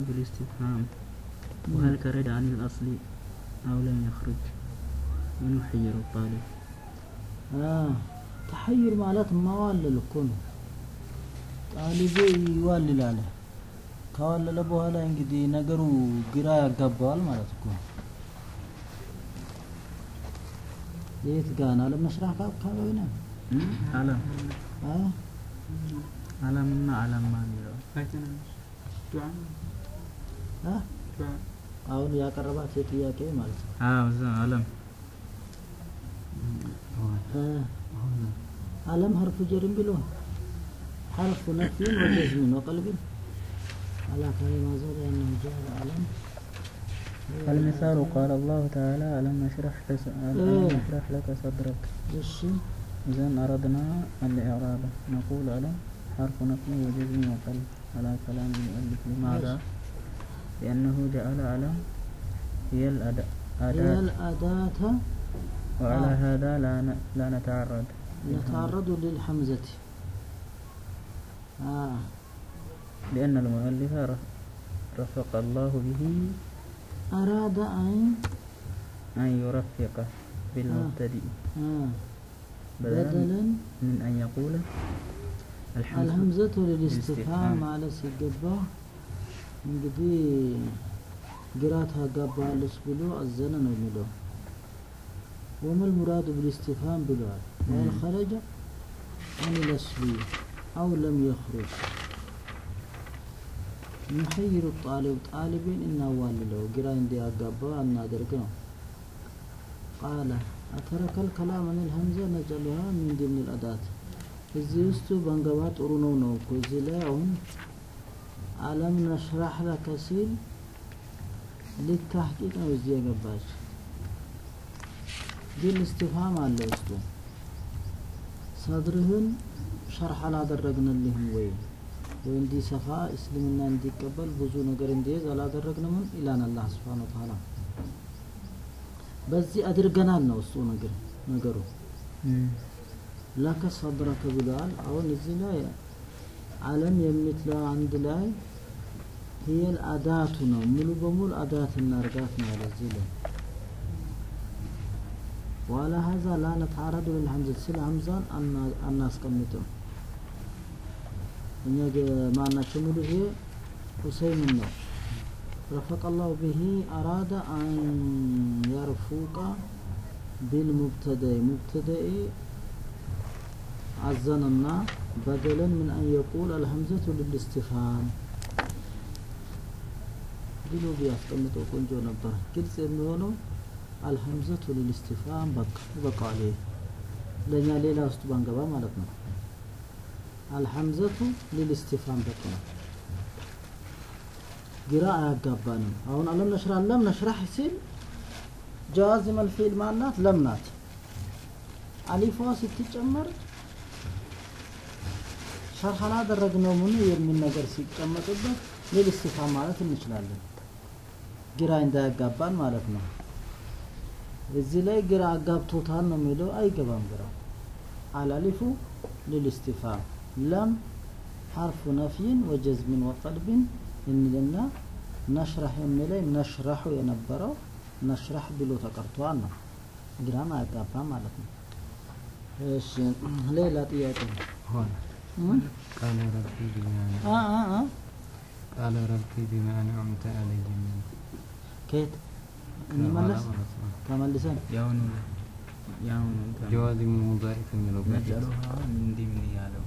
بالاستفهام وهل كرد عن الأصل أو لم يخرج من يحير الطالب ተሐይር ማለት ማዋለል እኮ ነው። ጣሊቡ ይዋልላል። ካዋለለ በኋላ እንግዲህ ነገሩ ግራ ያጋባዋል ማለት እኮ ነው። የት ጋር ነው? አለመስራህ አካባቢ ነው። አለም አ አለምና አለማ የሚለው አ አሁን ያቀረባት የጥያቄ ማለት ነው። አዎ እዛ አለም አ አለም ሐርፉ ጀርም ብሎ ሐርፉ ነፍይን ወጀዝምን ወቀልብን على كلمة زاد أنه جاء العلم المثال قال الله تعالى ألم نشرح لك ألم نشرح لك صدرك እሺ إذا أردنا الإعراب نقول ألم حرف نفي وجزم وقلب على كلام المؤلف لماذا؟ لأنه جعل ألم هي الأداة هي الأداة وعلى آه. هذا لا ن- لا نتعرض نتعرض للحمزة آه لأن المؤلف رف- رفق الله به أراد أن أن يرفق بالمبتدئ آه بدلا بدلا من أن يقول الحمد الهمزة للاستفهام الاستفهام. ማለት ሲገባ እንግዲህ ግራ ታጋባለች ብሎ አዘነ ነው የሚለው وما المراد بالاستفهام ብለዋል وهل خرج عن الأصل أو لم يخرج نحير الطالب طالبين እናዋልለው ግራ እንዲያጋባ እናደርግ ነው ቃለ أترك الكلام عن الهمزة نجعلها من ضمن الأداة እዚህ ውስጡ በንገባ ጥሩ ነው ነው እኮ እዚህ ላይ አሁን አለም ነሽራህ ለከ ሲል ሊታህቂቅ ነው እዚህ የገባች ግን እስትፋም አለ ውስጡ ሰድርህን ሸርሕ አላደረግንልህም ወይ ወይ እንዲሰፋ እስልምና እንዲቀበል ብዙ ነገር እንዲይዝ አላደረግንምን ይላን አላህ ስብሓን ወተዓላ በዚህ አድርገናል ነው እሱ ነገር ነገሩ مم. ለከ ሰድረከ ብለዋል አሁን እዚህ ላይ አለም የምትለው አንድ ላይ ህየል አዳቱ ነው ሙሉ በሙሉ አዳት እናርጋት ነው ያለ እዚህ ላይ ዋላ ሀዛ ላ ነተዓረዱ ልልሐምዘት ስለ ሀምዛን አና- አናስቀምጥም እኛ ገ- ማናቸው ሙሉ ይሄ ሁሰይምን ነው ረፈቀ ላሁ ብሂ አራደ አን የርፉቀ ቢልሙብተደይ ሙብተደኢ አዘነና በደለን ምን አን የቁል አልሀምዘቱ ልልስትፋም ብሎ ቢያስቀምጠው ቆንጆ ነበር። ግልጽ የሚሆነው አልሀምዘቱ ልልስትፋም በቃ ይበቃዋል። ይሄ ለእኛ ሌላ ውስጥ ባንገባ ማለት ነው። አልሀምዘቱ ልልስትፋም በቃ ነው። ግራ አያጋባንም። አሁን አለም ነሽራ ለም ነሽራህ ሲል ጀዋዚም አልፊል ማናት ለም ናት። አሊፏ ስትጨመር ሸርህ አላደረግነው ምን የሚል ነገር ሲቀመጥበት ሌል እስቲፋም ማለት እንችላለን። ግራ እንዳያጋባን ማለት ነው። እዚህ ላይ ግራ አጋብቶታል ነው የሚለው አይገባም። ግራ አላሊፉ ሊል እስቲፋም ለም ሐርፉ ነፍይን ወጀዝምን ወቀልብን እንልና ነሽራህ የሚለይ ነሽራሁ የነበረው ነሽራህ ብሎ ተቀርቷል ነው። ግራም አያጋባም ማለት ነው። እሺ ሌላ ጥያቄ ሆነ እ? ቃለ ረቢ ቢማ አ አ አ ቃለ ረቢ ቢማ አንዐምተ ዐለይሂ ሚን ከየት እንመለስ ከኋላ ማለት ነው። ተመልሰን ያውኑ ያውኑ ጀዋዚሙ ሙዳሪ ከሚለው በፊት ነጨሩሃ እንዲህ ምን ያለው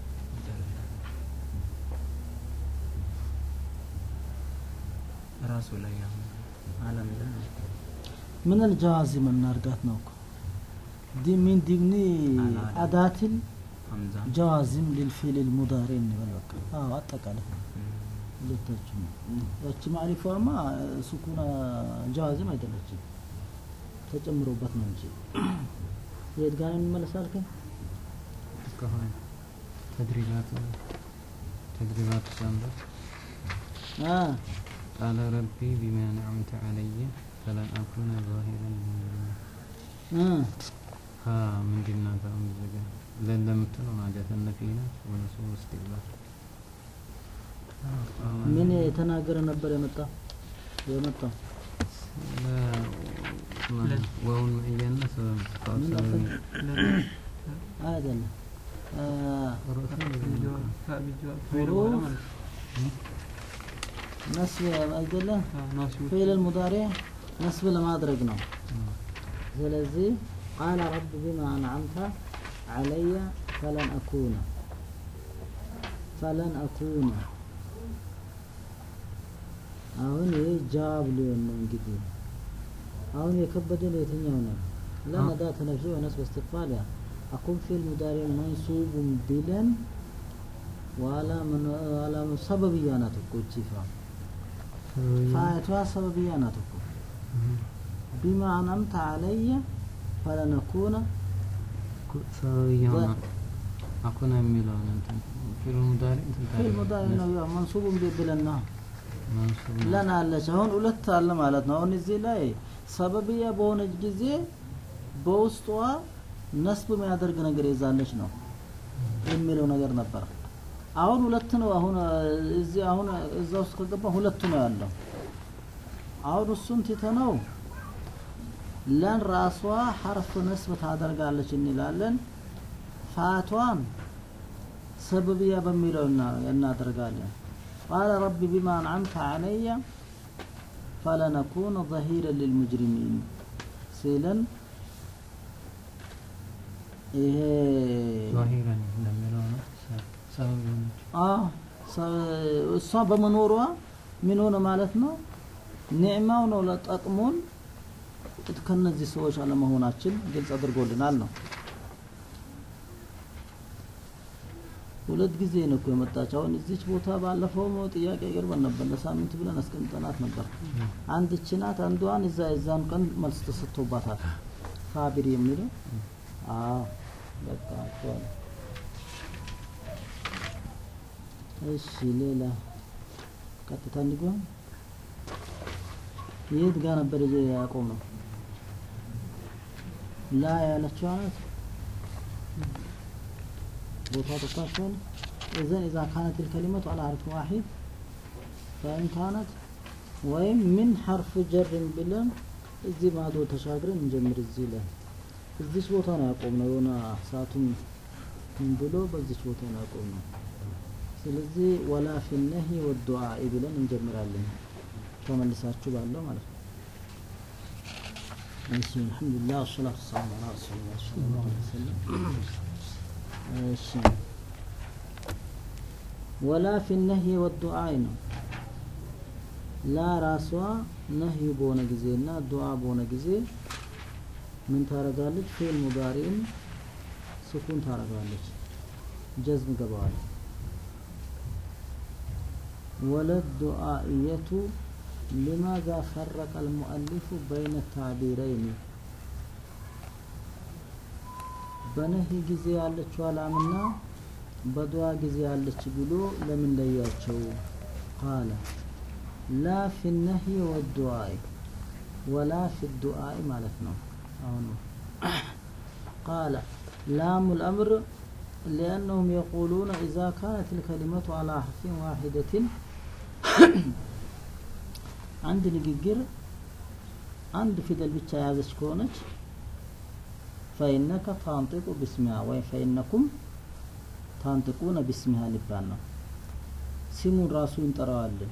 ራሱ ላይ አሁን አለም ላይ ምን الجوازم እናርጋት ነው እኮ ዲ ሚን ዲምኒ አላ- አዳትን ሀምዛ ጀዋዚም ሊልፊል ልሙዳሪ እንበል በቃ አዎ አጠቃላይ ሁለቶችም ያቺ ማሪፏማ ሱኩና ጀዋዚም አይደለችም ተጨምሮበት ነው እንጂ የት ጋር እንመለሳል ከ እስከሆነ ተድሪባቱ ተድሪባቱ ሰንበት አ ቃለ ረቢ ቢማ አንዐምተ ዐለይሂ ፈለን አኩነ ዛሂረን ሊልሙጅሪሚን አ ሀ ምንድን ናት አሁን እዚህ ጋር ለን ለምትለው ናት ነፊ ናት ወነሱ እስቲቅባል ምን የተናገረ ነበር የመጣ የመጣው ዋውን መዕያና ሰበብ ምን ሰበብ አይደለም አ፣ ነስብ አይደለም ፊዕል المضارع ነስብ ለማድረግ ነው ስለዚህ ቃለ ረብ ቢማ አንዓምተ ዓለየ ፈለን አኩነ ፈለን አኩነ አሁን ይህ ጃዋብ ሊሆን ነው እንግዲህ አሁን የከበደን የትኛው ነው ለነዳ ተነፍሶ ወነስብ እስትቅባል ያ አኩን ፊል ሙዳሪ መንሱቡን ቢለን ዋላ ዋላ ሰበብያ ናት እኮ እቺ ፋ ፋይቷ ሰበብያ ናት እኮ ቢማ አንዓምተ ዓለየ ፈለነኩነ ሰበብ እየሆነ አኩነ የሚለውን እንትን ፊልም ሙዳሪ እንትን ፊል ሙዳሪ ነው ያው መንሱቡን ቢ- ብለን ነው መንሱብ ነው። ለን አለች አሁን ሁለት አለ ማለት ነው አሁን እዚህ ላይ ሰበብያ በሆነች ጊዜ በውስጧ ነስብ የሚያደርግ ነገር ይዛለች ነው የሚለው ነገር ነበር አሁን ሁለት ነው አሁን እዚህ አሁን እዛ ውስጥ ከገባ ሁለቱ ነው ያለው አሁን እሱን ትተነው ለን ራሷ ሐርፍ ነስብ ታደርጋለች እንላለን ፋቷን ሰበብያ በሚለው እና- እናደርጋለን ቃለ ረቢ ቢማ አንዓምተ ዓለየ ፈለነኩነ ظሂረን ሊልሙጅሪሚን ሲለን ይሄ ዛሂረን እንደሚለው ነው ሰ- ሰበብ የሆነች አዎ ሰ- እሷ በመኖሯ ምን ሆነ ማለት ነው ኒዕማው ነው ለጠቅሞን ከነዚህ ሰዎች አለመሆናችን ግልጽ አድርጎልናል ነው ሁለት ጊዜ ነው እኮ የመጣች አሁን እዚች ቦታ ባለፈው ጥያቄ ቅርበን ነበር ለሳምንት ብለን አስቀምጠናት ነበር አንድ እቺ ናት አንዷን እዛ የዛን ቀን መልስ ተሰጥቶባታል ሳቢር የሚለው አዎ በቃ እሷ ነው እሺ ሌላ ቀጥታ እንዲጎን የት ጋር ነበር ይዘ ያቆም ነው ላ ያለችው አይነት ቦታ ተጣጣን اذا اذا كانت الكلمه على حرف واحد فان كانت ወይም ምን ሐርፍ ጀር ብለን እዚህ ማዶ ተሻግረን እንጀምር እዚህ ላይ እዚች ቦታ ነው ያቆምነው የሆነ ሰዓቱን ምን ብሎ በዚች ቦታ ነው ያቆምነው ስለዚህ ወላ ፊ ነሂ ወዱዓኢ ብለን እንጀምራለን ተመልሳችሁ ባለው ማለት ነው እሺ አልሐምዱሊላህ ወሰላቱ ወሰላሙ ዐላ ረሱሊላህ ሰለላሁ ዐለይሂ ወሰለም እሺ ወላ ፊ ነሂ ወዱዓኢ ነው ላ ራሷ ነህይ በሆነ ጊዜና ዱዓ በሆነ ጊዜ ምን ታረጋለች ፊል ሙዳሪን ስኩን ታረጋለች ጀዝም ገባዋል ወለድ ዱዓኢየቱ لماذا فرق المؤلف بين التعبيرين በነህይ ጊዜ ያለችው አላምና በዱዓ ጊዜ ያለች ብሎ ለምን ለያቸው ቃለ ላ ፊ ነህይ ወዱዓኢ ወላ ፊ ዱዓኢ ማለት ነው አሁን ቃለ ላሙ الأمر لأنهم يقولون إذا كانت الكلمة على حرف واحدة አንድ ንግግር አንድ ፊደል ብቻ የያዘች ከሆነች ፈኢነከ ታንጢቁ ቢስሚሃ ወይም ፈኢነኩም ታንጢቁነ ቢስሚሃ ሊባል ነው ስሙን ራሱ እንጠራዋለን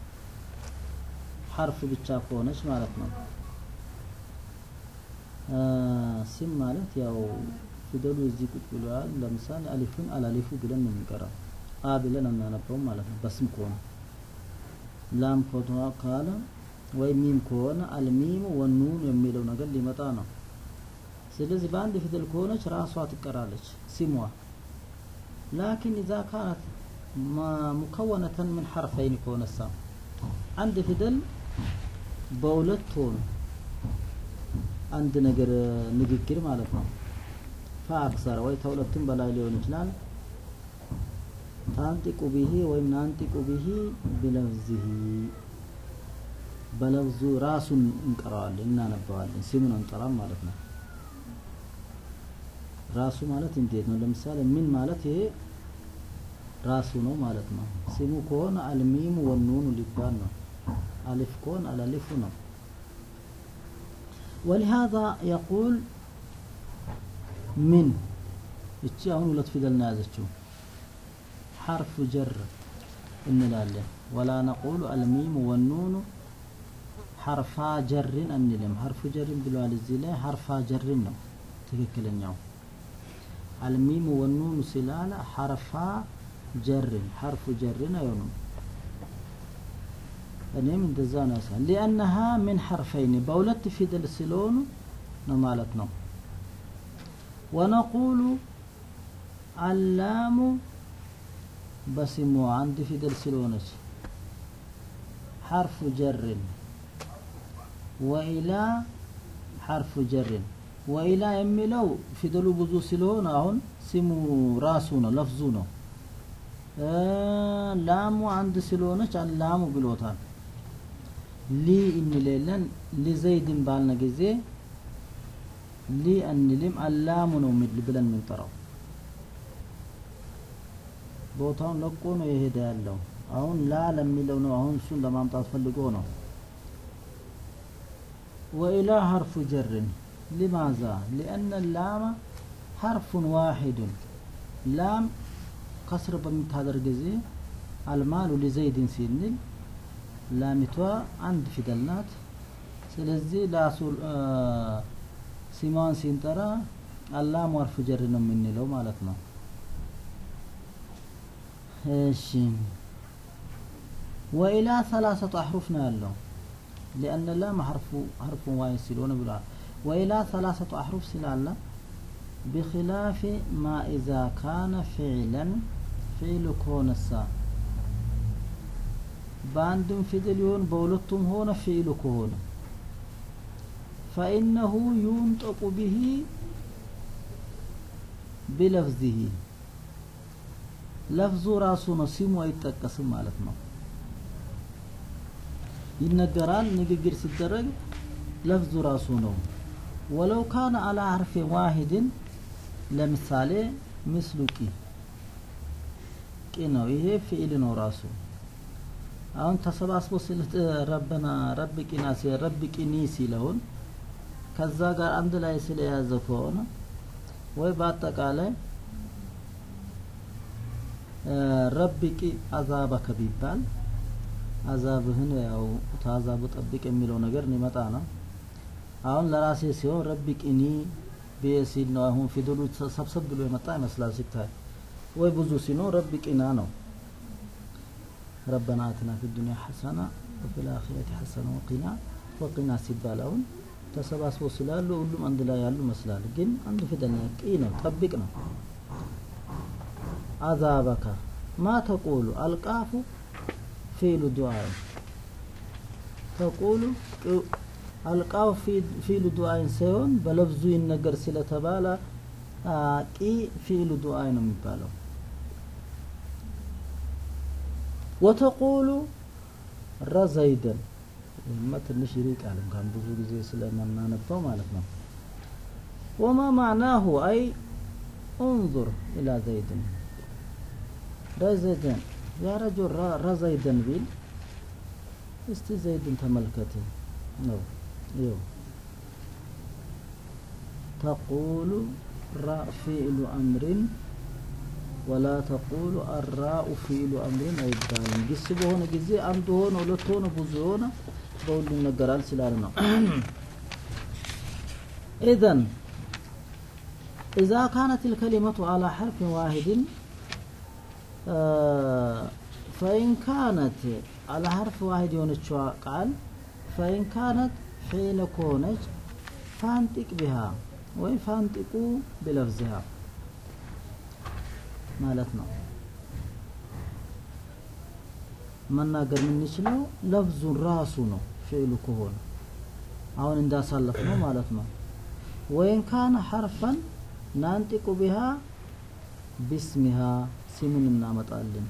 ሐርፍ ብቻ ከሆነች ማለት ነው ስም ማለት ያው ፊደሉ እዚህ ቁጭ ብለዋል ለምሳሌ አሊፉን አላሊፉ ብለን ነው የምንቀራው አ ብለን አናነበውም ማለት ነው በስም ከሆነ ላም ኮቷ ካለ ወይ ሚም ከሆነ አልሚሙ ወኑን የሚለው ነገር ሊመጣ ነው ስለዚህ በአንድ ፊደል ከሆነች ራሷ ትቀራለች ስሟ ላኪን ኢዛ ካነት ሙከወነተን ምን ሐርፈይን ከሆነሳ አንድ ፊደል በሁለት ሆኑ አንድ ነገር ንግግር ማለት ነው ፈአክሰር ወይ ተሁለትም በላይ ሊሆን ይችላል ታንጢቁ ቢሂ ወይም ናንጢቁ ቢሂ ቢለፍዚሂ በለፍዙ ራሱን እንቀራዋለን እናነባዋለን ስሙን አንጠራም ማለት ነው ራሱ ማለት እንዴት ነው ለምሳሌ ምን ማለት ይሄ ራሱ ነው ማለት ነው። ስሙ ከሆነ አልሚሙ ወኑኑ ሊባል ነው። አሊፍ ከሆነ አላሊፉ ነው። ولهذا يقول من እቺ አሁን ሁለት ፊደል ነው ያዘችው ሐርፍ ጀር እንላለን ወላ ነቁሉ አልሚሙ ወኑኑ ሐርፋ ጀርን አንልም ሐርፉ ጀርን ብለዋል እዚህ ላይ ሐርፋ ጀርን ነው ትክክለኛው አልሚሙ ወኑኑ ስላለ ሐርፋ ጀርን ሐርፉ ጀርን አይሆኑም እኔም እንደዛ ነው ያሳል ሊአነሃ ምን ሐርፈይን በሁለት ፊደል ስለሆኑ ነው ማለት ነው ወነቁሉ አላሙ በስሙ አንድ ፊደል ስለሆነች ሐርፉ ጀርን ወኢላ ሐርፉ ጀርን ወኢላ የሚለው ፊደሉ ብዙ ስለሆነ አሁን ስሙ ራሱ ነው ለፍዙ ነው ላሙ አንድ ስለሆነች አላሙ ብሎታል ሊ እንሌለን ሊዘይድን ባልነ ጊዜ ሊ አንልም አላሙ ነው ብለን የምንጠራው ቦታውን ለቆ ነው የሄደ ያለው አሁን ላ ለሚለው ነው አሁን እሱን ለማምጣት ፈልጎ ነው ወኢላ ሐርፉ ጀርን لماذا لأن اللام حرف واحد لام كسر بمتادر جزي المال لزيد سنل ላሚቷ አንድ ፊደል ናት ስለዚህ ላሱ ሲማን ሲንጠራ አላም ወርፍ ጀር ነው የምንለው ማለት ነው እሺ ወኢላ ሰላሰቱ አሕሩፍ ነው ያለው ሊአነ ላም ሐርፉ ሐርፉ ዋይ ስለሆነ ብሏል ወኢላ ሰላሰቱ አሕሩፍ ስላለ بخلاف ما إذا كان فعلا فعل كونسا በአንድም ፊደል ይሆን በሁለቱም ሆነ ፊዕሉ ከሆነ ፈኢነሁ ዩንጠቁ ብሂ ቢለፍዚሂ ለፍዙ ራሱ ነው ሲሙ አይጠቀስም ማለት ነው ይነገራል ንግግር ሲደረግ ለፍዙ ራሱ ነው ወለው ካነ አላ ሐርፊን ዋሂድን ለምሳሌ ምስሉ ቂ ቂ ነው ይሄ ፊዕል ነው ራሱ አሁን ተሰባስቦ ስልት ረበና ረብ ቂና ረብ ቂኒ ሲለውን ከዛ ጋር አንድ ላይ ስለያዘ ከሆነ ወይ በአጠቃላይ ረብ ቂ አዛበከ ቢባል አዛብህን ያው ታዛቡ ጠብቅ የሚለው ነገር ሊመጣ ነው አሁን ለራሴ ሲሆን ረብ ቂኒ ብዬ ሲል ነው አሁን ፊደሉ ሰብሰብ ብሎ የመጣ ይመስላል ሲታይ ወይ ብዙ ሲኖር ረብ ቂና ነው ربنا آتنا في الدنيا حسنة وفي الآخرة حسنة وقنا وقنا ሲባላውን ተሰባስቦ ስላሉ ሁሉም አንድ ላይ ያሉ ይመስላል ግን አንድ ፊደል ነው ቂ ነው ጠብቅ ነው አዛበካ ማ ተቁሉ አልቃፉ ፊሉ ዱዓይ ተቁሉ አልቃው ፊሉ ዱዓይን ሳይሆን በለብዙ ይነገር ስለተባለ ቂ ፊሉ ዱዓይ ነው የሚባለው ወተቁሉ ረዘይደን ይህማ ትንሽ ይርቃል እንኳን ብዙ ጊዜ ስለምናነበው ማለት ነው ወማ ማዕናሁ አይ እንظር ኢላ ዘይድን ረዘይደን ያ ረጁል ረዘይደን ቢል እስቲ ዘይድን ተመልከት ነው ይው ተቁሉ ራ ፊዕሉ አምሪን ወላ ተቁሉ አራኡ ፊሉ አምሪን አይባልም። ግስ በሆነ ጊዜ አንድ ሆነ ሁለት ሆነ ብዙ ሆነ በሁሉም ነገራል ስላለ ነው። ኢዘን ኢዛ ካነት ልከሊመቱ አላ ሐርፍን ዋሂድን ፈኢን ካነት አላ ሐርፍ ዋሂድ የሆነችዋ ቃል ፈኢን ካነት ፊዕለ ከሆነች ፋንጢቅ ቢሃ ወይ ፋንጢቁ ቢለፍዚሃ ማለት ነው መናገር የምንችለው ለፍዙን ራሱ ነው ፊዕሉ ከሆነ አሁን እንዳሳለፍ ነው ማለት ነው ወይን ካነ ሐርፈን ናንጢቁ ቢሃ ቢስሚሃ ሲሙን እናመጣለን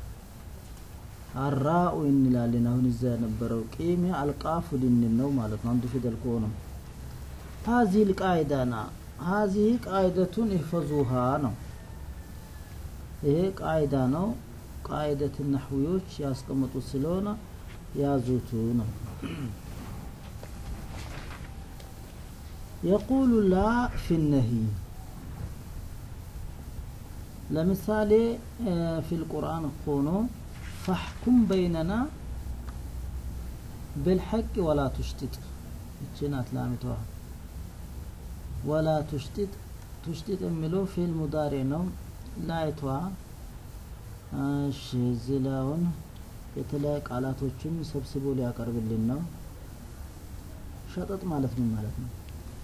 አራኡ እንላለን አሁን እዛ የነበረው ቂሚ አልቃፉ ልንል ነው ማለት ነው አንዱ ፊደል ከሆነ هذه القاعدة هذه قاعدة احفظوها ነው ይሄ ቃይዳ ነው ቃይደት ነሕዊዎች ያስቀመጡት ስለሆነ ያዙቱ ነው። የቁሉ ላ ፊ ነህይ ለምሳሌ ፊል ቁርአን ሆኖ ፈሕኩም በይነና ብልሐቅ ወላ ቱሽጢጥ ይቺ ናት ላሚቷ ወላ ቱሽጢጥ ቱሽጢጥ የሚለው ፊል ሙዳሪ ነው ላይቷ እሺ እዚህ ላይ አሁን የተለያዩ ቃላቶችን ሰብስቦ ሊያቀርብልን ነው ሸጠጥ ማለት ምን ማለት ነው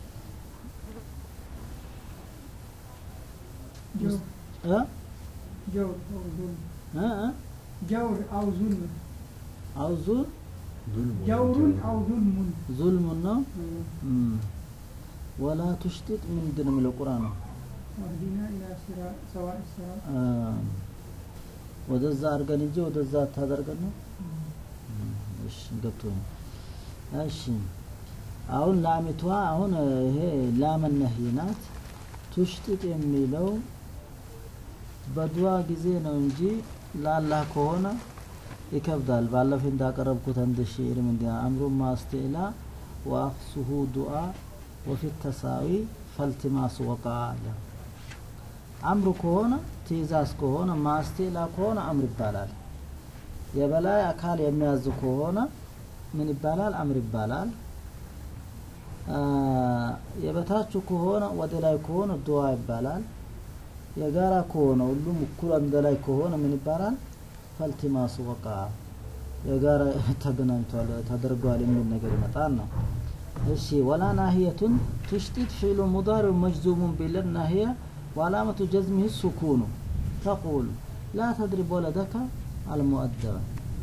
እ جور أو ظلم እ እ جور أو ظلم አውዙ جور أو ظلم ዙልሙን ነው እም። ወላ ቱሽጢጥ ምንድን ነው የሚለው ቁርአን ነው واهدنا إلى صراط سواء الصراط አ፣ ወደዛ አድርገን እንጂ ወደዛ አታደርገን ነው እሺ ገብቶኛል እሺ አሁን ላሚቷ አሁን ይሄ ላመነህ ናት ቱሽጢጥ የሚለው በዱዓ ጊዜ ነው እንጂ ላላህ ከሆነ ይከብዳል ባለፈ እንዳቀረብኩት አንድ ሽዕር ምንድን አምሩ ማስቴላ ወአክሱሁ ዱዓ ወፊ ተሳዊ ፈልቲማስ ወቃ አለ አምሩ ከሆነ ትእዛዝ ከሆነ ማስቴላ ከሆነ አምር ይባላል የበላይ አካል የሚያዝ ከሆነ ምን ይባላል አምር ይባላል አ፣ የበታች ከሆነ ወደ ላይ ከሆነ ዱዓ ይባላል የጋራ ከሆነ ሁሉም እኩል አንድ ላይ ከሆነ ምን ይባላል ፈልቲማስ ወቃ የጋራ ተገናኝቷል ተደርጓል የሚል ነገር ይመጣል ነው እሺ ወላ ናህየቱን ትሽጢት ፊዕሉ ሙዳሪው መጅዙሙን ቢለን ናህየ وعلامة جزمه السكون تقول لا تضرب ولدك المؤدب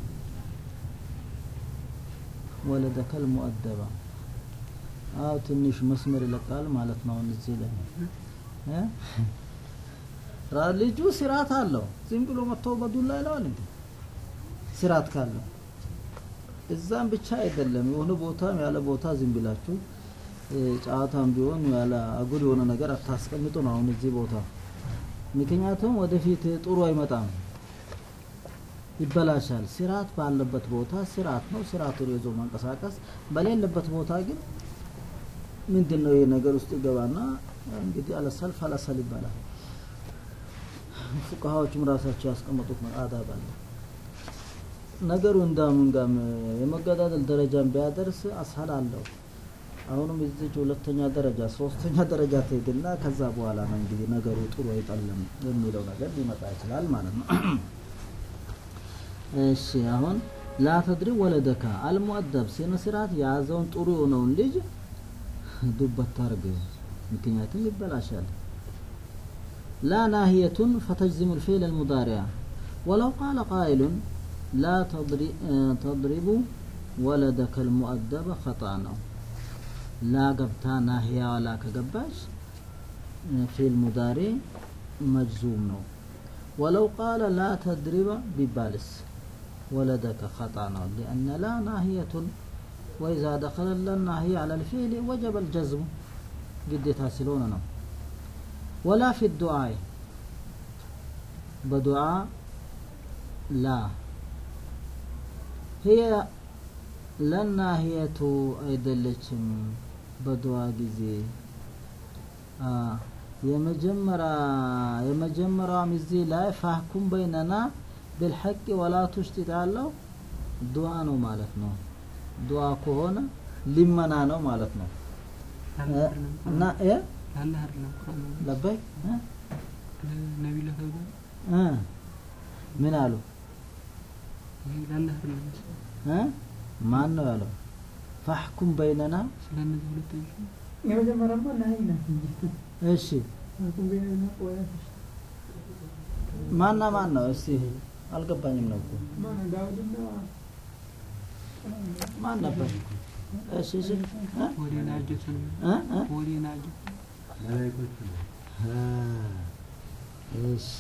ولدك المؤدب አው ትንሽ መስመር ይለቃል ማለት ነው አሁን እዚህ ላይ እ? ራ- ልጁ ስርዓት አለው ዝም ብሎ መጥቶ በዱላ ይለዋል እንዴ ስርዓት ካለው እዛም ብቻ አይደለም የሆነ ቦታም ያለ ቦታ ዝም ብላችሁ እ፣ ጨዋታም ቢሆን ያለ አጉል የሆነ ነገር አታስቀምጡ ነው አሁን እዚህ ቦታ ምክንያቱም ወደፊት ጥሩ አይመጣም ይበላሻል ስርዓት ባለበት ቦታ ስርዓት ነው ስርዓቱን ይዞ መንቀሳቀስ በሌለበት ቦታ ግን ምንድን ነው ይህ ነገር ውስጥ ይገባና እንግዲህ አለሰልፍ አለሰል ይባላል ፉቃሃዎቹም ራሳቸው ያስቀመጡት አዳብ አለ ነገሩ እንዳምን ጋም የመገዳደል ደረጃን ቢያደርስ አስሀል አለው አሁንም እዚች ሁለተኛ ደረጃ ሶስተኛ ደረጃ ትሄድና ከዛ በኋላ ነው እንግዲህ ነገሩ ጥሩ አይጠለም የሚለው ነገር ሊመጣ ይችላል ማለት ነው እሺ አሁን ላተድሪ ወለደካ አልሙአደብ ስነ ስርዓት የያዘውን ጥሩ የሆነውን ልጅ ዱብ አታርግ ምክንያቱም ይበላሻል لا ناهية فتجزم الفعل المضارع ولو قال قائل لا تضرب, تضرب ولدك المؤدب خطأ ነው لا قبتا ناهية ولا كقباش في المضارع مجزوم ነው ولو قال لا تضرب ببالس ولدك خطأ ነው لأن لا ناهية وإذا دخل الناهية على الفعل وجب الجزم قديتها سلونة ነው ولا في الدعاء بدعاء لا هي ለናህየቱ አይደለችም በዱዓ ጊዜ አ የመጀመሪያ የመጀመሪያውም እዚህ ላይ ፋህኩም በይነና ብልሐቅ ወላ ቱሽጢጥ ያለው ዱዓ ነው ማለት ነው ዱዓ ከሆነ ሊመና ነው ማለት ነው እ- እና እ ለአላህ አይደለም ቁርአን ነው። ለበይ እ? ለነቢዩ ተብሎ እ ምን አሉ ይሄ ለአላህ አይደለም እ ማን ነው ያለው ፋህኩም በይነና ስለ እነዚህ ሁለቶች የመጀመሪያማ ናሂ ናት እንጂ እሺ አቁም ቤና ቆያ ማና ማን ነው እስቲ አልገባኝም ነው እኮ ማን ዳውድና ማን ነበር እሺ እሺ እ? ወዴና አጀቱ ነው እ? እ? ወዴና አጀቱ አ፣ እሺ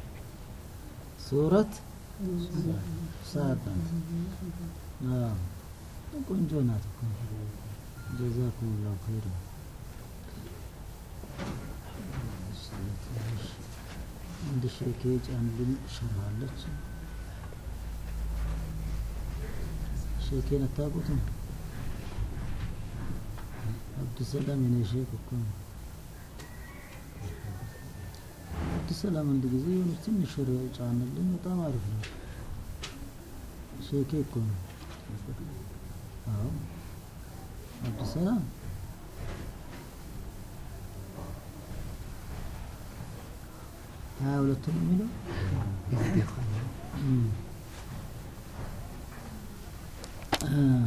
ሱረት ሰዓት ናት አዎ ቆንጆ ናት እኮ ጀዛኩም ላሁ ኸይር አንድ ሼክ ጫንልን ሸራለች ሼኬን አታውቁትም? አብዱሰላም የኔ ሼክ እኮ ነው። አብዱሰላም አንድ ጊዜ የሆነች ትንሽ ሽር ጫንልኝ፣ በጣም አሪፍ ነው። ሼኬ እኮ ነው። አዎ አብዱሰላም ሀያ ሁለቱ ነው የሚለው እም። آه.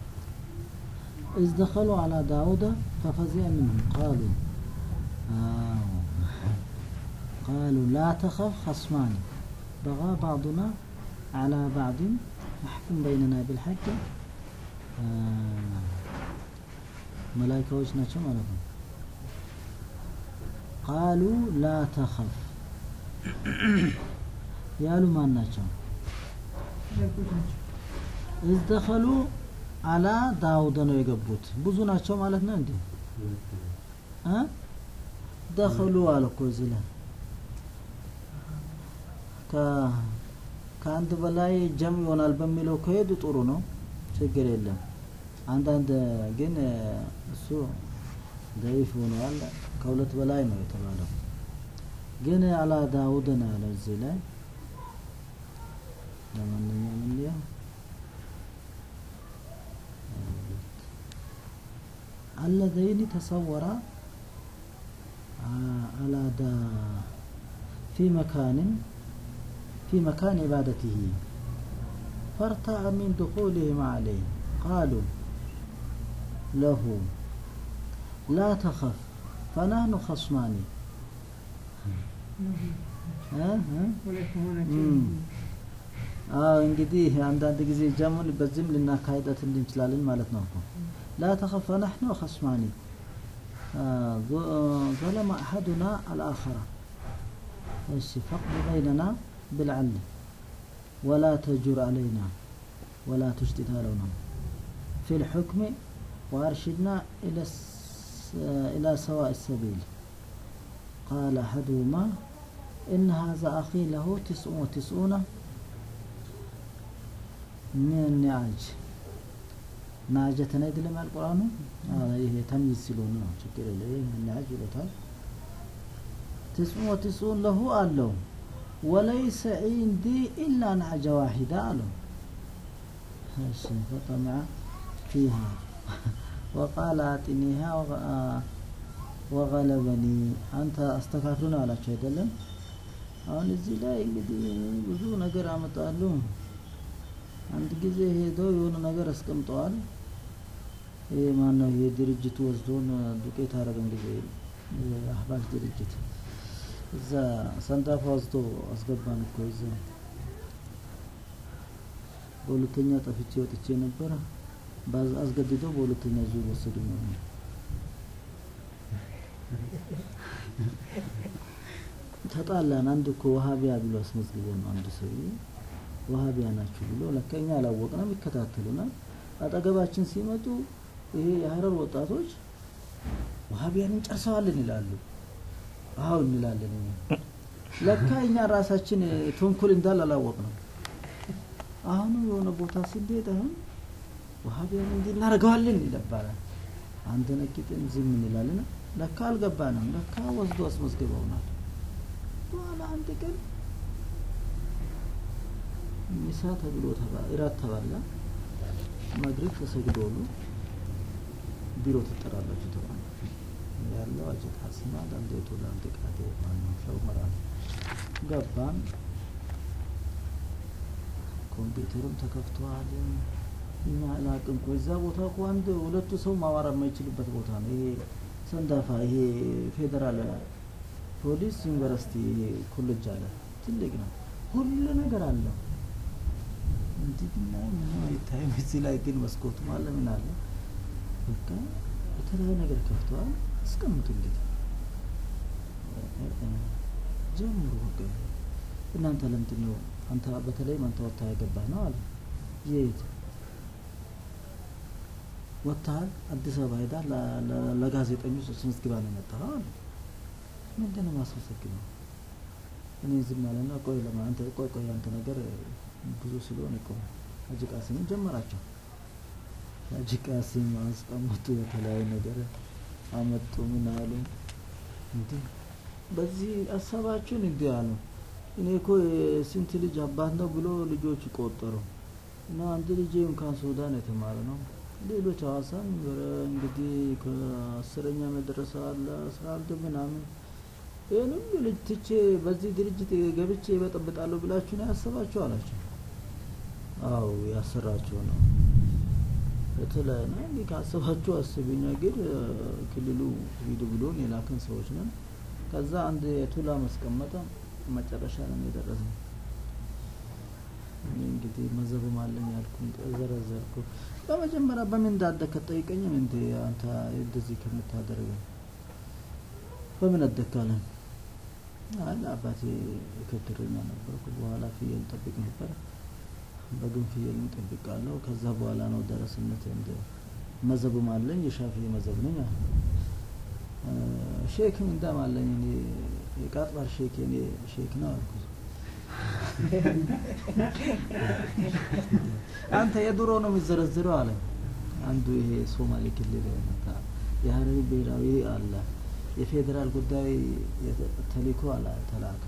إذ دخلوا على داود ففزع منهم قالوا آه. قالوا لا تخف خصمان بغى بعضنا على بعض فاحكم بيننا بالحق آه. ملائكة ናቸው ማለት ነው ቃሉ ላ ተኸፍ ያሉ ማን ናቸው መላእክቶች ናቸው። እዝ ደኸሉ አላ ዳውድ ነው የገቡት ብዙ ናቸው ማለት ነው እንዴ እ ደኸሉ አለ እኮ እዚህ ላይ ከ- ከአንድ በላይ ጀም ይሆናል በሚለው ከሄዱ ጥሩ ነው ችግር የለም አንዳንድ ግን እ፣ እሱ ደይፍ ሆነዋል ከሁለት በላይ ነው የተባለው ግን አላ ዳውድ ነው ያለው እዚህ ላይ ለማንኛውም እንዲያው اللذين تصورا ع- على دا في مكان في مكان عبادته فارتع من دخولهم عليه قالوا له لا تخف فنحن خصمان ها ها መላእክት መሆናቸው እም። አዎ እንግዲህ አንዳንድ ጊዜ ጀሙን በዚህም ልናካሂደት እንችላለን ማለት ነው እኮ لا تخف فنحن خصمان آه، ظ- آه، ظلم أحدنا الآخر ايش فقد بيننا بالعدل ولا تجر علينا ولا تشتت علينا في الحكم وأرشدنا إلى الس- آه، إلى سواء السبيل قال أحدهما إن هذا أخي له تسع وتسعون من النعاج ናጀተን አይደለም ያልቁራኑ ይሄ ተምይዝ ሲሉን ነው ችግር የለ ይሄ ናጅ ይሉታል ትስዑ ወትስዑን ለሁ አለው ወለይሰ ዒንዲ ኢላ ናዕጀ ዋሂዳ አለው እሺ ፈጠመዐ ፊሃ ወቃለ አጢኒሃ ወገ- አ- ወገለበኒ አንተ አስተካክሉ ነው አላቸው አይደለም አሁን እዚህ ላይ እንግዲህ ብዙ ነገር አመጣሉ አንድ ጊዜ ሄደው የሆነ ነገር አስቀምጠዋል ይሄ ማነው ይሄ ድርጅቱ ወስዶን ዱቄት አረገን ጊዜ የአህባሽ ድርጅት እዛ ሰንዳፋ ወስዶ አስገባን እኮ እዛ በሁለተኛ ጠፍቼ ወጥቼ ነበረ ባዝ- አስገድደው በሁለተኛ ዙር ወሰዱ ነው ተጣላን አንድ እኮ ወሃቢያ ብሎ አስመዝግቦ ነው አንድ ሰውዬ ወሃቢያ ናችሁ ብሎ ለካ እኛ አላወቅንም ይከታተሉናል አጠገባችን ሲመጡ ይሄ የሀረር ወጣቶች ወሃቢያን እንጨርሰዋለን ይላሉ አዎ እንላለን እኛ ለካ እኛ ራሳችን ተንኮል እንዳል አላወቅንም አሁኑ የሆነ ቦታ ስንሄድ አሁን ወሃቢያን እንዲህ እናደርገዋለን ይለባላል አንተ ነቂጥን ዝም እንላለን ለካ አልገባንም ለካ ወስዶ አስመዝግበውናል በኋላ አንድ ቀን ሚሳ ተብሎ ተባ- እራት ተባላ መግሪብ ተሰግዶሉ ቢሮ ትጠራላችሁ ተባለ ያለው አጀት ሀስና ዳንዴቶ ላንድ ቃቴ ማነው ሸውመራ ገባን ኮምፒውተርም ተከፍተዋል እኛ አላቅም እኮ እዛ ቦታ እኮ አንድ ሁለቱ ሰው ማዋራ የማይችልበት ቦታ ነው ይሄ ሰንዳፋ ይሄ ፌዴራል ፖሊስ ዩኒቨርሲቲ ይሄ ኮሌጅ አለ ትልቅ ነው ሁሉ ነገር አለው እንዲህ ብናይ ምንም አይታይም እዚህ ላይ ግን መስኮቱ አለ ምን አለ በቃ የተለያዩ ነገር ከፍተዋል አስቀምጡ እንግዲህ ጀምሩ በቃ እናንተ ለምንድን ነው አንተ በተለይም አንተ ወጥታ ያገባህ ነው አለ የት ወጥተሃል አዲስ አበባ ሄዳ ለ- ለ- ለጋዜጠኞች አስመዝግባ ነው የመጣኸው አለ ምንድን ነው ማስመሰግነው እኔ ዝም አለና ቆይ ለማ አንተ ቆይ ቆይ አንተ ነገር ብዙ ስለሆነ ቆይ ሀጂ ቃሲምን ጀመራቸው ሀጂ ቃሲም አስቀመጡ የተለያዩ ነገር አመጡ ምን አሉ እንዴ በዚህ ሀሳባችሁን እንዲህ አሉ እኔ እኮ የስንት ልጅ አባት ነው ብሎ ልጆች ቆጠሩ እና አንድ ልጄ እንኳን ሱዳን የተማረ ነው ሌሎች ሀዋሳም እንግዲህ ከአስረኛ መድረሳ አለ አስራ አንድ ምናምን ይህን ሁሉ ልጅ ትቼ በዚህ ድርጅት ገብቼ ይበጠብጣለሁ ብላችሁ ነው ያሰባችሁ አላቸው አው ያሰራችሁ ነው የተለያየ ነው እንዲህ ካሰባችሁ አስብኛ ግን ክልሉ ሂዱ ብሎን የላክን ሰዎች ነን ከዛ አንድ የቱላ ማስቀመጠ መጨረሻ ነው የደረስነው እኔ እንግዲህ መዘብም አለኝ ያልኩኝ ዘረዘርኩ በመጀመሪያ በምን እንዳደግ ከጠይቀኝም እንዴ አንተ እንደዚህ ከምታደርገው በምን አደግካለን አለ አባቴ ከብትረኛ ነበርኩ በኋላ ፍየል ጠብቅ ነበር በግን ፍየል ጠብቃለሁ ከዛ በኋላ ነው ደረስነት እንደ መዘብም አለኝ የሻፊ መዘብ ነኝ ሼክም እንዳም አለኝ እኔ የቃጥባር ሼክ እኔ ሼክ ነው አልኩት አንተ የድሮ ነው የሚዘረዝረው አለ አንዱ ይሄ ሶማሌ ክልል መጣ የሀረሪ ብሔራዊ አለ የፌዴራል ጉዳይ ተልእኮ አለ ተላከ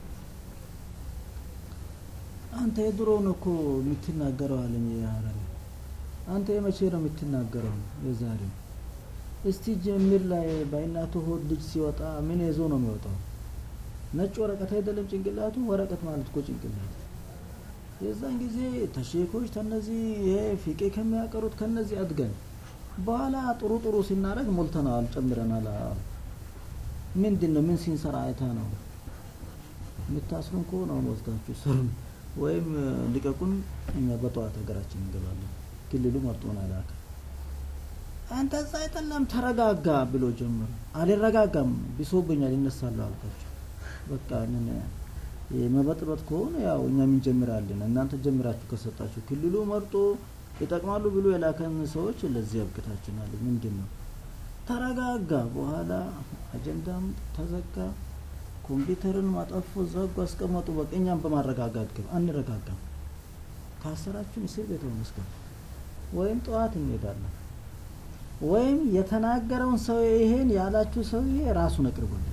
አንተ የድሮ ነው እኮ የምትናገረው አለኝ የሀረሪ አንተ የመቼ ነው የምትናገረው የዛሬው እስቲ ጀምር ላይ በእናቱ ሆድ ልጅ ሲወጣ ምን ይዞ ነው የሚወጣው ነጭ ወረቀት አይደለም ጭንቅላቱ ወረቀት ማለት እኮ ጭንቅላት የዛን ጊዜ ተሼኮች ተነዚህ ይሄ ፊቄ ከሚያቀሩት ከነዚህ አድገን በኋላ ጥሩ ጥሩ ሲናረግ ሞልተናል ጨምረናል ምንድን ነው ምን ሲንሰራ አይታ ነው የምታስሩን ከሆነ ወስዳችሁ ስሩን ወይም ልቀቁን እኛ በጠዋት ሀገራችን እንገባለን ክልሉ መርጦን አላከ አንተ እዛ አይደለም ተረጋጋ ብሎ ጀመሩ አልረጋጋም ቢሶብኛል ይነሳለሁ አልኳቸው በቃ ምን የመበጥበጥ ከሆነ ያው እኛም እንጀምራለን እናንተ ጀምራችሁ ከሰጣችሁ ክልሉ መርጦ ይጠቅማሉ ብሎ የላከን ሰዎች ለዚህ ያብቅታችኋል ምንድን ነው ተረጋጋ በኋላ አጀንዳም ተዘጋ ኮምፒውተርን ማጠፉ ዘጉ አስቀመጡ በቃ እኛም በማረጋጋት ግብ አንረጋጋም ካሰራችሁን እስር ቤት መስገብ ወይም ጠዋት እንሄዳለን ወይም የተናገረውን ሰው ይሄን ያላችሁ ሰውዬ ራሱን አቅርቡልን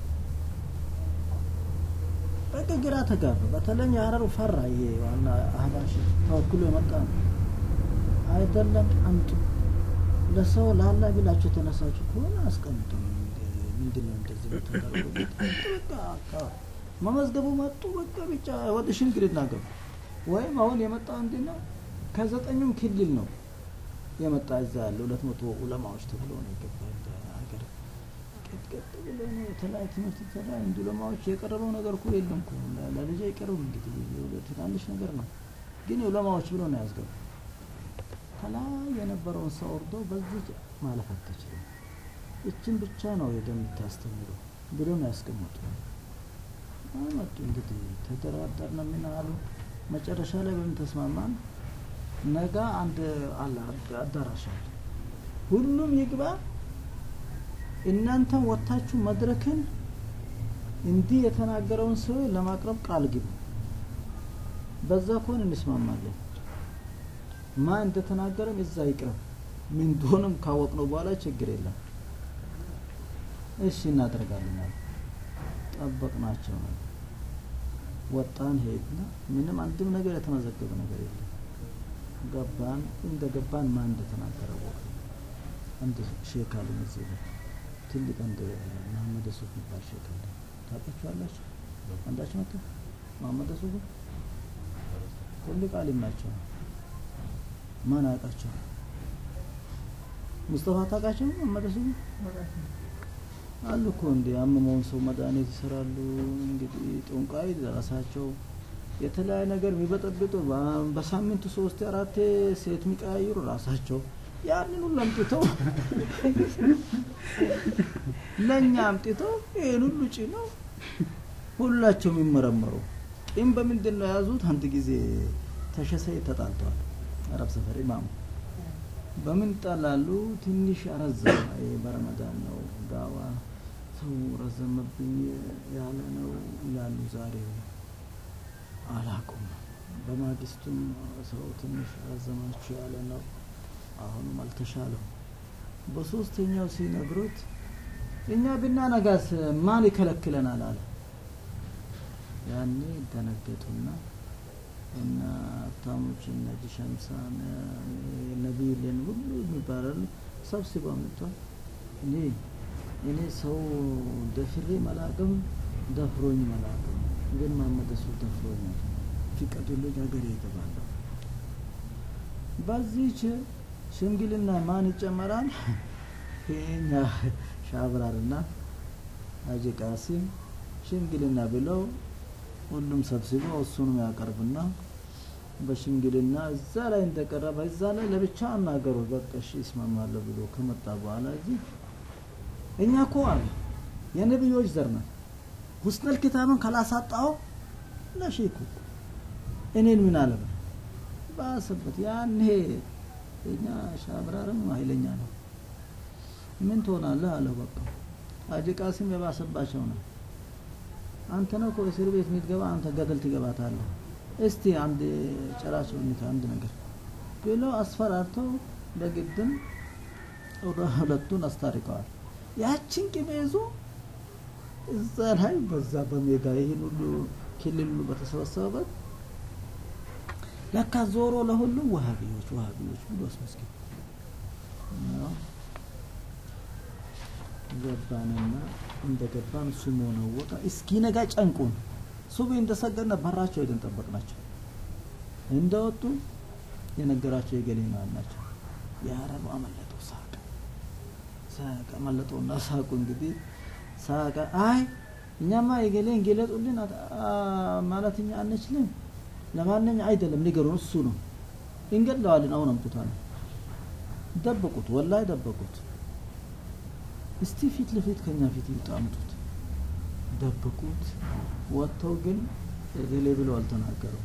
በቃ ግራ ተጋባ በተለይ የሀረሩ ፈራ ይሄ ዋና አህባሽ ተወክሎ የመጣ ነው አይደለም አምጡ ለሰው ላላ ቢላችሁ የተነሳችሁ ከሆነ አስቀምጡ ምንድን ነው እንደዚህ የምታደርጉበት በቃ መመዝገቡ መጡ በቃ ብቻ ወደ ሽምግልና ገቡ ወይም አሁን የመጣው እንዲ ነው ከዘጠኙም ክልል ነው የመጣ እዛ ያለ ሁለት መቶ ኡለማዎች ተብሎ ነው የገባ ሀገር ቀጥቀጥ ብሎ ነው የተለያዩ ትምህርት ተሰራ እንዲ ኡለማዎች የቀረበው ነገር እኮ የለም እኮ ለልጅ አይቀርብም እንግዲህ ትናንሽ ነገር ነው ግን ኡለማዎች ብሎ ነው ያስገቡ ከላይ የነበረውን ሰው ወርዶ በዚህ ማለፍ አትችልም እችን ብቻ ነው ሄደ የምታስተምሩ ብሎ ነው ያስቀመጡ አመጡ እንግዲህ ተደራደርነ ምን አሉ መጨረሻ ላይ በምን ተስማማን ነገ አንድ አለ አዳራሽ አለ ሁሉም ይግባ እናንተም ወታችሁ መድረክን እንዲህ የተናገረውን ሰው ለማቅረብ ቃል ግቡ በዛ ከሆን እንስማማለን ማን እንደተናገረም እዛ ይቅረብ ምን እንደሆነም ካወቅነው በኋላ ችግር የለም እሺ እናደርጋለን አሉ ጠበቅናቸው ነው ወጣን ሄድና ምንም አንድም ነገር የተመዘገበ ነገር የለም ገባን እንደ ገባን ማን እንደተናገረ ወቅ አንድ ሼክ አሉ እዚህ ላይ ትልቅ አንድ መሐመድ ሱፍ የሚባል ሼክ አለ ታውቃችኋላችሁ አንዳችሁ መጥቶ መሐመድ ሱፍ ትልቅ አሊም ናቸው ማን አያውቃቸው ሙስጠፋ ታውቃቸው መሐመድ ሱፍ አሉ እኮ እንደ ያመመውን ሰው መድኃኒት ይሰራሉ እንግዲህ ጠንቋይ ራሳቸው የተለያየ ነገር የሚበጠብጡ በሳምንቱ ሶስት አራት ሴት የሚቀያይሩ ራሳቸው ያንን ሁሉ አምጥተው ለእኛ አምጥተው ይህን ሁሉ ጭነው ሁላቸው የሚመረመሩ ጢም በምንድን ነው የያዙት አንድ ጊዜ ተሸሰይ ተጣልተዋል አረብ ሰፈር ኢማሙ በምን ይጣላሉ ትንሽ አረዘመ በረመዳን ነው ዳዋ ሰው ረዘመብኝ ያለ ነው ይላሉ ዛሬ አላቁም በማግስቱም ሰው ትንሽ ረዘማችሁ ያለ ነው አሁንም አልተሻለው። በሶስተኛው ሲነግሩት እኛ ብናነጋስ ማን ይከለክለናል አለ። ያኔ ደነገጡና እና ሀብታሞች እነ ሸምሳ ነቢልን ሁሉ የሚባላሉ ሰብስበው መጥቷል። እኔ እኔ ሰው ደፍሬ መላቅም ደፍሮኝ መላቅም ግን መሐመድ እሱ ደፍሮኛል። ፍቀዱልኝ ሀገሬ እገባለሁ። በዚህች ሽምግልና ማን ይጨመራል? የኛ ሻብራርና ሀጂ ቃሲም ሽምግልና ብለው ሁሉም ሰብስበው እሱንም ያቀርብና በሽምግልና እዛ ላይ እንደቀረበ እዛ ላይ ለብቻ አናገሩ። በቃ እሺ ይስማማለሁ ብሎ ከመጣ በኋላ እዚህ እኛ እኮ አለ የነቢዮች ዘር ነን። ሁስነል ኪታብን ካላሳጣው ለሼኩ እኔን ምን አለበ ባሰበት ያኔ እኛ ሻብራርም ኃይለኛ ነው። ምን ትሆናለህ አለው። በቃ ሀጂ ቃሲም የባሰባቸው ነው። አንተ ነው እኮ እስር ቤት የምትገባ አንተ ገደል ትገባታለህ። እስቲ አንድ ጨራቸው ሁኔታ አንድ ነገር ብለው አስፈራርተው በግድም ሁለቱን አስታርቀዋል። ያችን ቅቤ ይዞ እዛ ላይ በዛ በሜዳ ይህን ሁሉ ክልል ሁሉ በተሰበሰበበት ለካ ዞሮ ለሁሉም ዋሃቢዎች ዋሃቢዎች ብሎ አስመስገን ገባንና እንደገባን እሱ መሆነ ወጣ እስኪ ነጋ ጨንቁን ሱቢ እንደሰገድነ በራቸው ሄደን ጠበቅናቸው። እንደወጡ የነገራቸው የገሌ ማን ናቸው። የአረቡ አመለጠው ሳቀ ሳቀ አመለጠውና ሳቁ እንግዲህ ሳቀ። አይ እኛማ የገሌን ገለጡልን ማለት እኛ አንችልም። ለማንኛ አይደለም ንገሩን፣ እሱ ነው እንገድለዋለን። አሁን አምጡታል። ደበቁት፣ ወላሂ ደበቁት። እስቲ ፊት ለፊት ከኛ ፊት ይውጣ አምጡት። ደበቁት። ወጥተው ግን እገሌ ብለው አልተናገረው።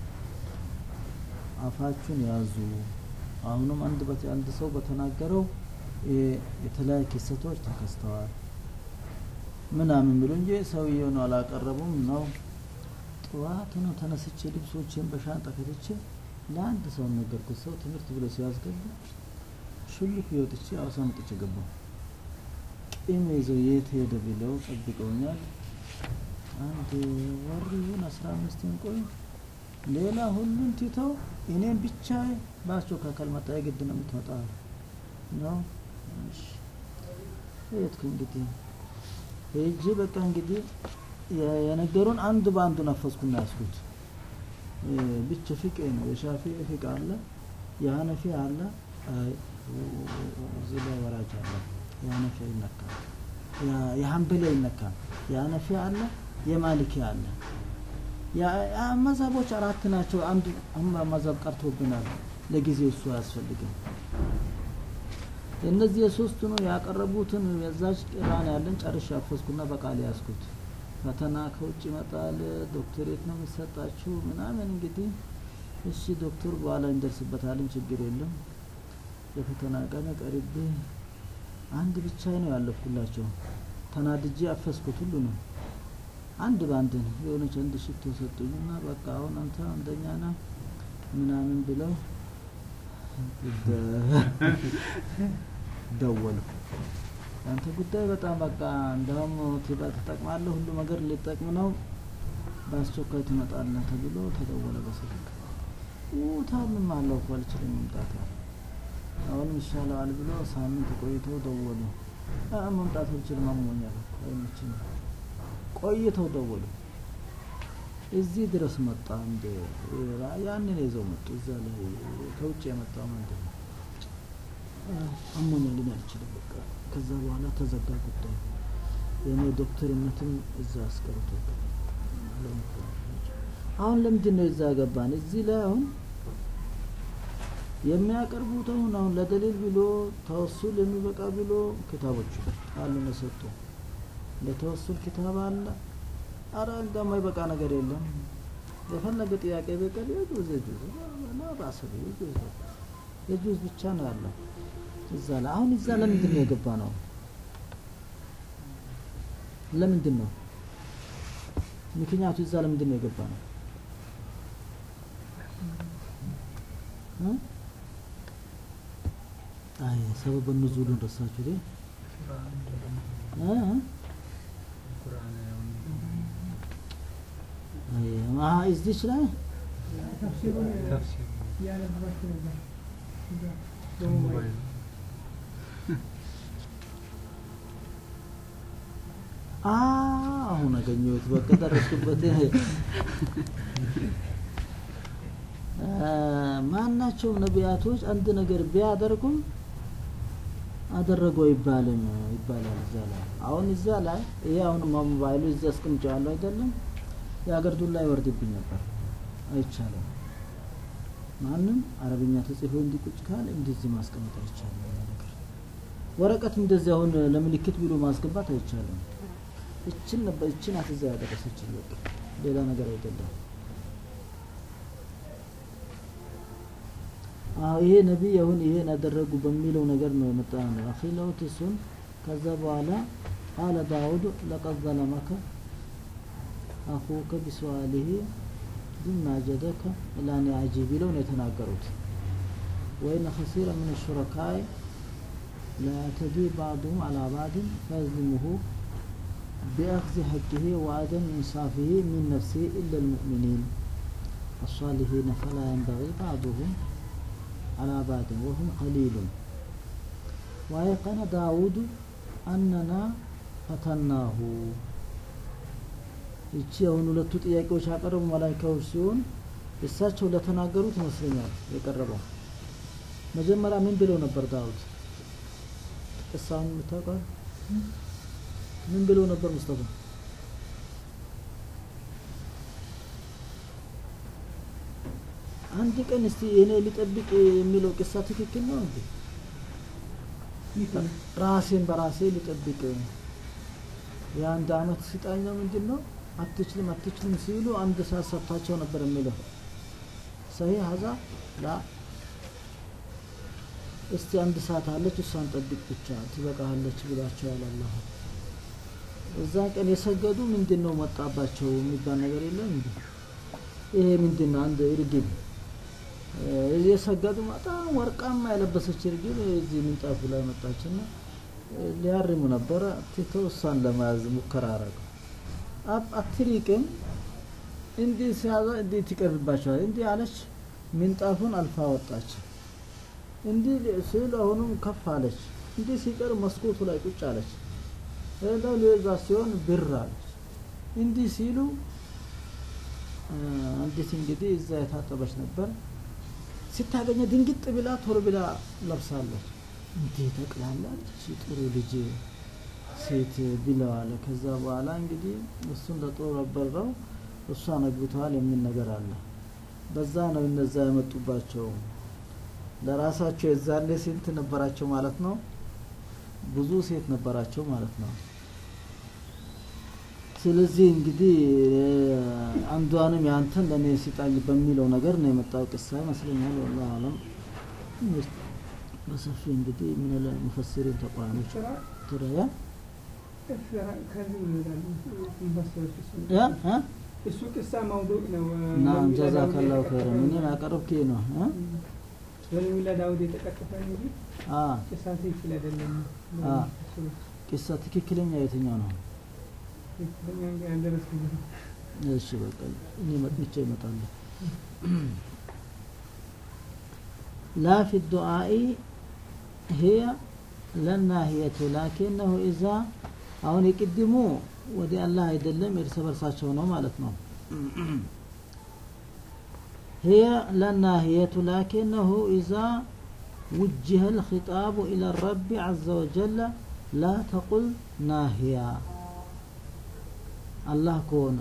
አፋችሁን ያዙ። አሁንም አንድ በት- አንድ ሰው በተናገረው የ- የተለያዩ ክስተቶች ተከስተዋል ምናምን ብሎ እንጂ ሰውየውን አላቀረቡም ነው። ጠዋት ነው ተነስቼ ልብሶችን በሻንጣ ከትቼ ለአንድ ሰው ነገርኩት። ሰው ትምህርት ብሎ ሲያስገባ ሹልክ ወጥቼ አዋሳ መጥቼ ገባሁ። ቂም ይዘው የት ሄደ ብለው ጠብቀውኛል። አንድ ወር ይሁን አስራ አምስትን ቆይ ሌላ ሁሉን ትተው እኔም ብቻ በአስቸኳይ ካልመጣ የግድ ነው የምትመጣ ነው። እሺ ሄድኩ እንግዲህ ሄጄ በቃ እንግዲህ የ- የነገሩን አንድ በአንዱ ነፈስኩና ያስኩት እ፣ ብቻ ፊቅ ነው። የሻፊ ፊቅ አለ፣ የሀነፊ አለ፣ አይ፣ እዚህ ላይ ወራጅ አለ። የሀነፊ ይነካል፣ ያ- የሀንበሌ ይነካል፣ የሀነፊ አለ፣ የማሊኪ አለ። ያ- ያ መዛቦች አራት ናቸው። አንድ አሁን መዛብ ቀርቶብናል። ለጊዜው እሱ አያስፈልግም። እነዚህ የሶስቱ ነው ያቀረቡትን የዛች ቅራን ያለን ጨርሼ አፈስኩና በቃል ያዝኩት። ፈተና ከውጭ ይመጣል፣ ዶክተሬት ነው የሚሰጣችሁ ምናምን። እንግዲህ እሺ ዶክተር በኋላ እንደርስበታለን፣ ችግር የለም። የፈተና ቀን ቀርቤ አንድ ብቻ ነው ያለፍኩላቸው። ተናድጄ አፈስኩት ሁሉ ነው አንድ በአንድ ነው የሆነች አንድ ሽቶ ሰጡኝና በቃ አሁን አንተ አንደኛ ነህ ምናምን ብለው ደወሉ። አንተ ጉዳይ በጣም በቃ እንደውም ትባ- ትጠቅማለህ፣ ሁሉ ነገር ሊጠቅም ነው፣ በአስቸኳይ ትመጣለህ ተብሎ ተደወለ በስልክ። ታምም አለው እኮ አልችልም መምጣት አለ። አሁንም ይሻለዋል ብሎ ሳምንት ቆይተው ደወሉ። አ መምጣት አልችልም አሞኛል እኮ አይመችኝም። ቆይተው ደወሉ። እዚህ ድረስ መጣ። እንደ ያንን ይዘው መጡ። እዛ ላይ ከውጭ የመጣው ምንድን ነው አሞኛል እኔ አልችልም በቃ። ከዛ በኋላ ተዘጋ ጉዳይ። የእኔ ዶክተርነትም እዛ አስቀርቶ አሁን ለምንድን ነው እዛ ገባን? እዚህ ላይ አሁን የሚያቀርቡት አሁን አሁን ለደሊል ብሎ ተወሱል የሚበቃ ብሎ ክታቦች አሉ የሰጡ ለተወሱል ክታብ አለ። አረ እንደማይበቃ ነገር የለም። የፈለገ ጥያቄ በቀር የጁዝ የጁዝ ላ ባሰብ የጁዝ የጁዝ ብቻ ነው ያለው እዛ ላይ አሁን እዛ ለምንድን ነው የገባ ነው? ለምንድን ነው ምክንያቱ? እዛ ለምንድን ነው የገባ ነው? እ? አይ ሰበብ ኑዙሉን ረሳችሁ ዴ እ? አይ ማ እዚች ላይ ተፍሲሩን ተፍሲር ያነበባችሁ ነበር እዛ በሞባይል አ አሁን አገኘሁት። በቃ ደረስኩበት። አ፣ ማናቸውም ነቢያቶች አንድ ነገር ቢያደርጉም አደረጉ አይባልም ይባላል እዛ ላይ። አሁን እዛ ላይ ይሄ አሁን ሞባይሉ እዛ አስቀምጬዋለሁ አይደለም የአገር ዱላ ይወርድብኝ ነበር። አይቻልም። ማንም አረብኛ ተጽፎ እንዲቁጭ ካለ እንደዚህ ማስቀመጥ አይቻልም። ያ ነገር ወረቀት እንደዚህ አሁን ለምልክት ብሎ ማስገባት አይቻልም። እችን ነበር እችን አትዛ ያደረሰችን በቃ ሌላ ነገር አይደለም። አዎ ይሄ ነቢይ አሁን ይሄን አደረጉ በሚለው ነገር ነው የመጣ ነው። አኺለውት እሱን ከዛ በኋላ ቃለ ዳውድ ለቀድ ዘለመከ አኹከ ቢሰዋሊሂ ዱና ጀደከ ኢላኒ አጂብ ብለው ነው የተናገሩት። ወይነ ከሲረ ምን ሹረካይ ላያዕተዲ ባዕዱሁም አላ ባዕድን ፈየዝሊሙሁ بأخذ حقه وعدم إنصافه من نفسه إلا المؤمنين الصالحين فلا ينبغي بعضهم على بعض وهم قليل وأيقن داود أننا ፈተናሁ ይቺ አሁን ሁለቱ ጥያቄዎች ያቀረቡ መላይካዎች ሲሆን እሳቸው ለተናገሩት ይመስለኛል የቀረበው መጀመሪያ ምን ብለው ነበር ዳዊት ቅሳውን የምታውቀው ምን ብለው ነበር ሙስጠፋ አንድ ቀን እስቲ እኔ ሊጠብቅ የሚለው ቅሳ ትክክል ነው እንዴ ራሴን በራሴ ሊጠብቅ የአንድ አመት ሲጣኛው ምንድን ነው አትችልም አትችልም ሲሉ አንድ ሰዓት ሰጥታቸው ነበር የሚለው ሰሂህ ሀዛ ላ እስቲ አንድ ሰዓት አለች እሷን ጠብቅ ብቻ ትበቃለች ብሏቸው ያላላሁ እዛ ቀን የሰገዱ ምንድን ነው መጣባቸው የሚባል ነገር የለም እንዴ ይሄ ምንድን ነው አንድ እርግብ የሰገዱ በጣም ወርቃማ የለበሰች እርግብ እዚህ ምንጣፉ ላይ መጣችና ሊያርሙ ነበረ ትተው እሷን ለመያዝ ሙከራ አረገው አትሪቅም እንዲህ ሲያዘ እንዲህ ትቀርባቸዋል እንዲህ አለች ምንጣፉን አልፋ ወጣች እንዲህ ሲል አሁንም ከፍ አለች እንዲህ ሲቀር መስኮቱ ላይ ቁጭ አለች ሄደው ሊይዛ ሲሆን ብር አለች እንዲህ ሲሉ አንዲት እንግዲህ እዛ የታጠበች ነበር ስታገኘ ድንግጥ ብላ ቶሎ ብላ ለብሳለች እንዴ ጠቅላለች ጥሩ ልጅ ሴት ብለዋለ ከዛ በኋላ እንግዲህ እሱን ለጦር አበረው እሷን አግብተዋል የሚል ነገር አለ በዛ ነው እነዛ የመጡባቸው ለራሳቸው የዛኔ ስንት ነበራቸው ማለት ነው ብዙ ሴት ነበራቸው ማለት ነው ስለዚህ እንግዲህ አንዷንም ያንተን ለእኔ ሲጣል በሚለው ነገር ነው የመጣው ቅሳ ይመስለኛል ወላሁ አለም በሰፊ እንግዲህ ምን ሙፈሲሪን ተቋሞች ትረያ ከዚህ ይላሉ ኢንቨስተሮች ያ ያ እሱ ቅሳ መውዱዕ ነው ናም ጀዛከላሁ ኸይረን እኔን ያቀረብክ ነው እ በነቢላ ዳውድ የተቀጠፈ እንጂ አ ቅሳ ትክክል አይደለም አ ቂሳ ትክክለኛ የትኛው ነው ትክክለኛ እንጂ አልደረስኩበትም እሺ በቃ እኔ መጥቼ እመጣለሁ لا في الدعاء هي ለናሂየቱ ላኪነሁ ኢዛ አሁን የቅድሙ ወደ አላህ አይደለም እርስ በርሳቸው ነው ማለት ነው هي لناهية لكنه إذا وجه الخطاب إلى الرب عز وجل لا تقل ناهية الله كون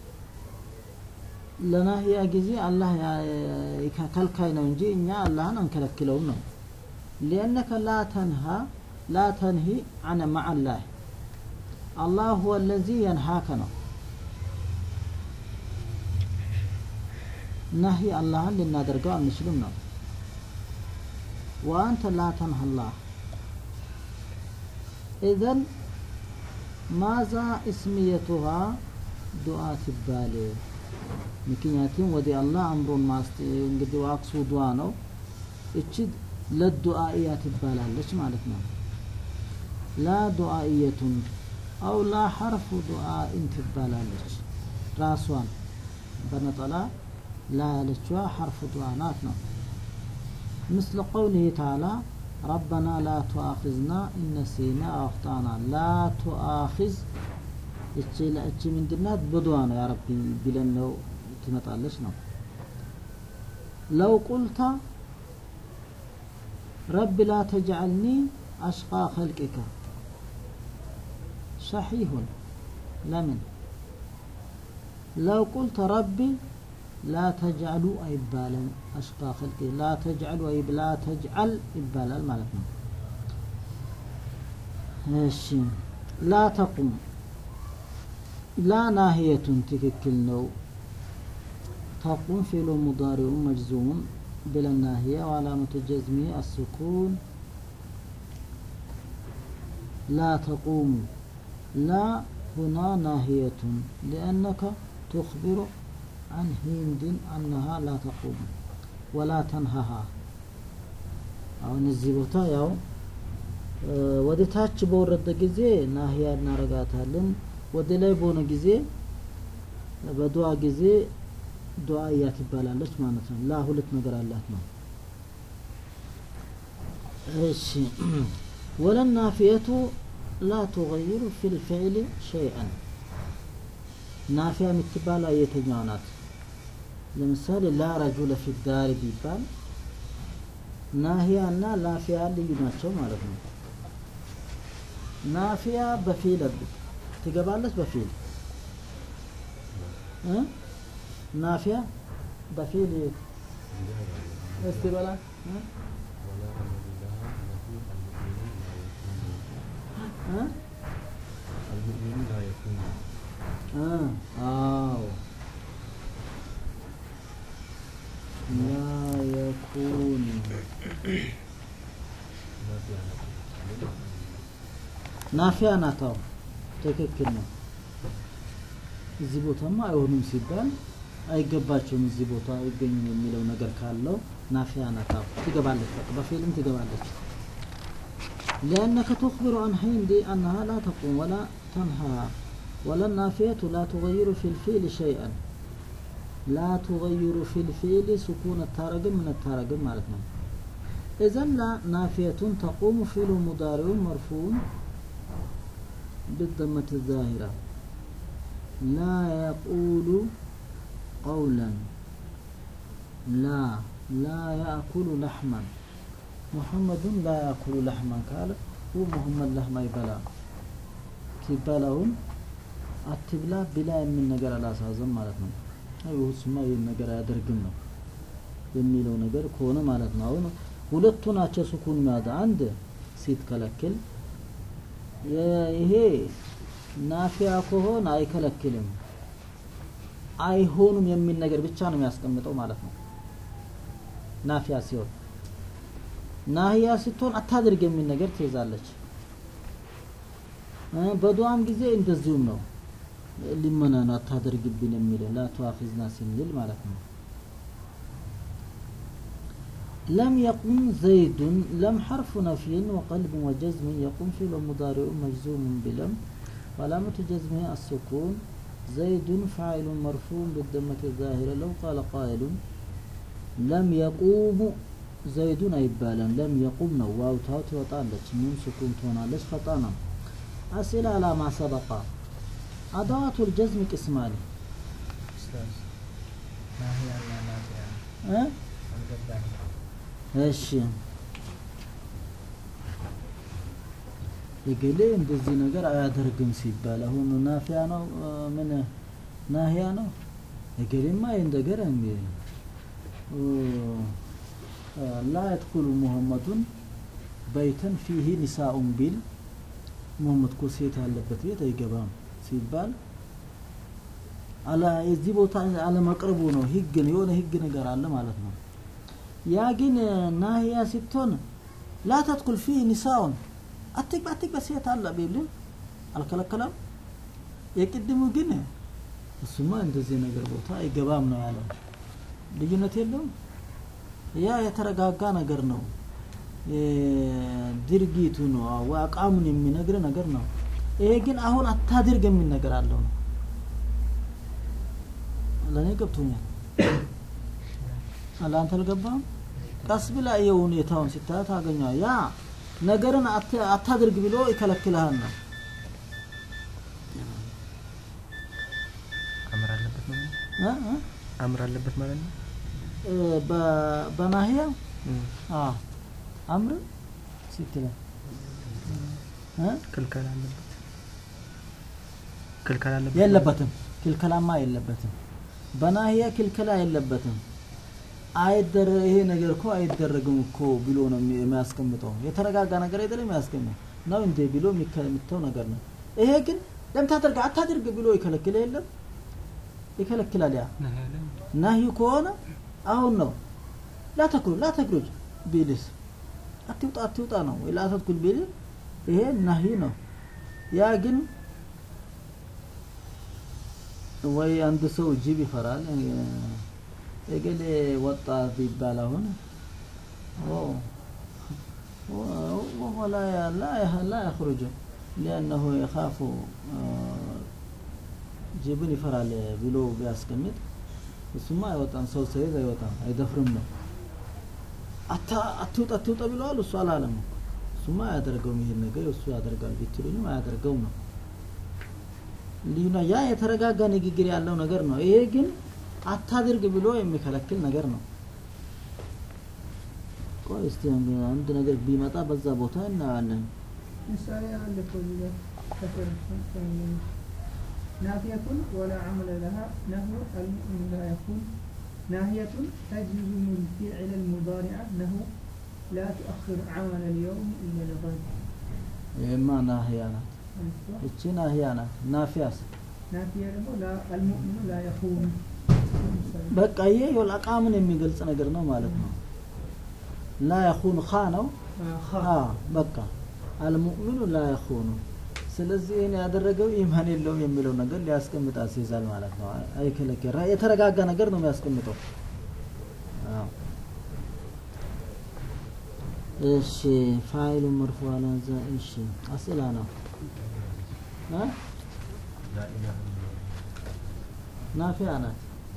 ለናህያ ጊዜ አላህ ከልካይ ነው እንጂ እኛ አላህን አንከለክለውም ነው ሊአነከ ላ ተንሃ ላ ተንሂ አነ ማዓ ላህ አላህ ሁወ ለዚ የንሃከ ነው ነሂ አላህን ልናደርገው አንችልም ነው ወአንተ ላ ተንሃ አላህ ኢዘን ማዛ እስምየቱሃ ዱዓ ትባል ምክንያቱም ወደ አላህ አምሮን ማስት እንግዲህ ዋክሱ ዱዓ ነው እቺ ለዱአኢያ ትባላለች ማለት ነው ላ ዱአኢየቱን አው ላ ሐርፉ ዱአኢን ትባላለች ራሷን በነጠላ ላ ያለችዋ ሐርፍ ዱዓ ናት ነው ምስለ ቀውሊህ ተዓላ ረበና ላ ቱአኺዝና እነሲና አውክጣና ላ ቱአኺዝ እቺ እቺ ምንድናት በዱዓ ነው ያ ረቢ ቢለን ነው ትመጣለች ነው ለው ቁልተ ረቢ ላ ተጅዐልኒ አሽቃ ኸልቅከ ሰሒሁን ለምን ለው ቁልተ ረቢ ላ ተጅዐሉ አይባልም አሽቃ ኸልቂ ላ ተጅዐሉ ወይ ላ ተጅዐል ይባላል ማለት ነው እሺ ላ ተቁም ላ ናህየቱን ትክክል ነው ተቁም ፊዕሉ ሙዳሪዑ መጅዙሙን بالناهية وعلامة جزمه السكون لا تقوم لا هنا ناهية لأنك تخبر عن هند أنها لا تقوم ولا تنهها أو نزيبوتا ياو ወደ ታች በወረደ ጊዜ ናህያ እናረጋታለን ወደ ላይ በሆነ ጊዜ በዱዓ ጊዜ ዱዓያ ትባላለች ማለት ነው ላ ሁለት ነገር አላት ነው እሺ ወለናፊየቱ ላ ቱገይሩ ፊ ልፊዕል ሸይአን ናፊያ የምትባለው የትኛው ናት ለምሳሌ ላ ረጁለ ፊ ዳር ቢባል ናሂያ እና ላፊያ ልዩ ናቸው ማለት ነው ናፊያ በፊል ትገባለች በፊል እ ናፊያ በፊል እስቲ በላ እ እ المؤمن لا يكون እ አዎ ላ የኩን لا في علاقة ናፊያ ናታው ትክክል ነው እዚህ ቦታማ አይሆኑም ሲባል አይገባቸውም እዚህ ቦታ አይገኙም የሚለው ነገር ካለው ናፊያ ናታው ትገባለች በቃ በፊልም ትገባለች لأنك تخبر عن هند أنها لا تقوم ولا تنهى ولا النافية لا تغير في الفيل شيئا لا تغير في الفيل سكون التارجم من التارجم مالتنا إذا لا نافية تقوم فعل مضارع مرفوع بالضمة الظاهرة لا يقول قولا لا لا يأكل لحما محمد لا يأكل لحما قال هو محمد لحما يبلا كيبلاون አትብላ ብላ የሚል ነገር አላሳዘም ማለት ነው ይሁስማ ይህን ነገር አያደርግም ነው የሚለው ነገር ከሆነ ማለት ነው አሁን ሁለቱ ናቸው ስኩን የሚያወጣ አንድ ሲትከለክል ይሄ ናፊያ ከሆነ አይከለክልም አይሆኑም የሚል ነገር ብቻ ነው የሚያስቀምጠው ማለት ነው ናፊያ ሲሆን ናህያ ስትሆን አታድርግ የሚል ነገር ትይዛለች በዱዓም ጊዜ እንደዚሁም ነው ሊመና ነው አታደርግብን የሚለው ላ ተዋኺዝና ስንል ማለት ነው لم يقم زيد لم حرف نفي وقلب وجزم يقوم فعل مضارع مجزوم بلم وعلامة جزمه السكون زيد فاعل مرفوع بالضمة الظاهرة لو قال قائل لم يقوم زيد أيبالا لم يقوم نو واو تاو توطالج من سكون تونالج خطانا أسئلة على ما سبق أدوات الجزم قسمان ኡስታዝ ናሂያና ናፊያ أه؟ አልገባኝ እሺ የገሌ እንደዚህ ነገር አያደርግም ሲባል አሁን ናፊያ ነው እ፣ ምን ናሂያ ነው የገሌማ ይህን ነገር እንዲ እ፣ ላ የድኩሉ ሙሐመዱን በይተን ፊህ ኒሳኡን ቢል ሙሐመድ እኮ ሴት ያለበት ቤት አይገባም ሲባል አላ የዚህ ቦታ አለመቅረቡ ነው ህግ ነው የሆነ ህግ ነገር አለ ማለት ነው ያ ግን ናህያ ስትሆን ላ ተድኩል ፊህ ኒሳውን አትግባ አትግባ ሴት አለ ቢል አልከለከለም የቅድሙ ግን እሱማ እንደዚህ ነገር ቦታ አይገባም ነው ያለው ልዩነት የለውም ያ የተረጋጋ ነገር ነው ድርጊቱ ነው ወይ አቋሙን የሚነግር ነገር ነው። ይሄ ግን አሁን አታድርግ የሚል ነገር አለው ነው። ለእኔ ገብቶኛል። ለአንተ አልገባም? ቀስ ብላ ይኸው ሁኔታውን ስታይ ታገኘዋል። ያ ነገርን አት- አታድርግ ብሎ ይከለክልሃል ነው። አምር አለበት ማለት ነው። እ እ አምር አለበት ማለት ነው። እ በ- በናህያ እም፣ አዎ አምር ስትለ እ ክልከላ አለበት። ክልከላ አለበት የለበትም ክልከላማ የለበትም። በናህያ ክልከላ የለበትም። አይደረ ይሄ ነገር እኮ አይደረግም እኮ ብሎ ነው የሚ- የሚያስቀምጠው። የተረጋጋ ነገር አይደለም የሚያስቀምጠው ነው እንዴ ብሎ የሚከ- የሚተው ነገር ነው። ይሄ ግን ለምን ታደርግ አታድርግ ብሎ ይከለክል የለም ይከለክላል። ያ ነህ ያለ ናሂ ከሆነ አሁን ነው ላተክሩ ላተክሩጅ ቢልስ አትውጣ አትውጣ ነው ወይ ላተትኩል ቢል ይሄ ናሂ ነው። ያ ግን ወይ አንድ ሰው ጅብ ይፈራል እገሌ ወጣ ቢባል አሁን وهو لا لا لا يخرج لأنه يخاف ጅብን ይፈራል ብሎ ቢያስቀምጥ እሱማ አይወጣም። ሰው ሰይዝ አይወጣም፣ አይደፍርም ነው። አታ አትውጣ አትውጣ ብለዋል። እሱ አላለም እኮ። እሱማ አያደርገውም ይሄን ነገር እሱ ያደርጋል ቢትሉኝም አያደርገውም ነው። ልዩና ያ የተረጋጋ ንግግር ያለው ነገር ነው። ይሄ ግን አታድርግ ብሎ የሚከለክል ነገር ነው። ቆይ እስቲ አንድ ነገር ቢመጣ በዛ ቦታ እናያለን። ምሳሌ አለ እኮ እዚህ ጋር ከስር نافية ولا عمل لها نهو المؤمن لا يكون ناهية تجزم الفعل المضارع نهو لا تؤخر عمل اليوم إلا لغد ይሄማ ናህያ ናት። እቺ ናህያ ናት። ናፊያስ ናፊያ ደግሞ ላ- አልሙእሚኑ ላ የኹን በቃ ይሄ ይኸውልህ አቃምን የሚገልጽ ነገር ነው ማለት ነው። ላ የኹኑ ኻ ነው። አ በቃ አልሙእሚኑ ላ የኹኑ ስለዚህ ይህን ያደረገው ኢማን የለውም የሚለው ነገር ሊያስቀምጥ አስይዛል ማለት ነው። አይከለከል የተረጋጋ ነገር ነው የሚያስቀምጠው። አዎ። እሺ ፋይሉ መርፉ አላዛ እሺ አስላ ነው እ ናፊያ ናት።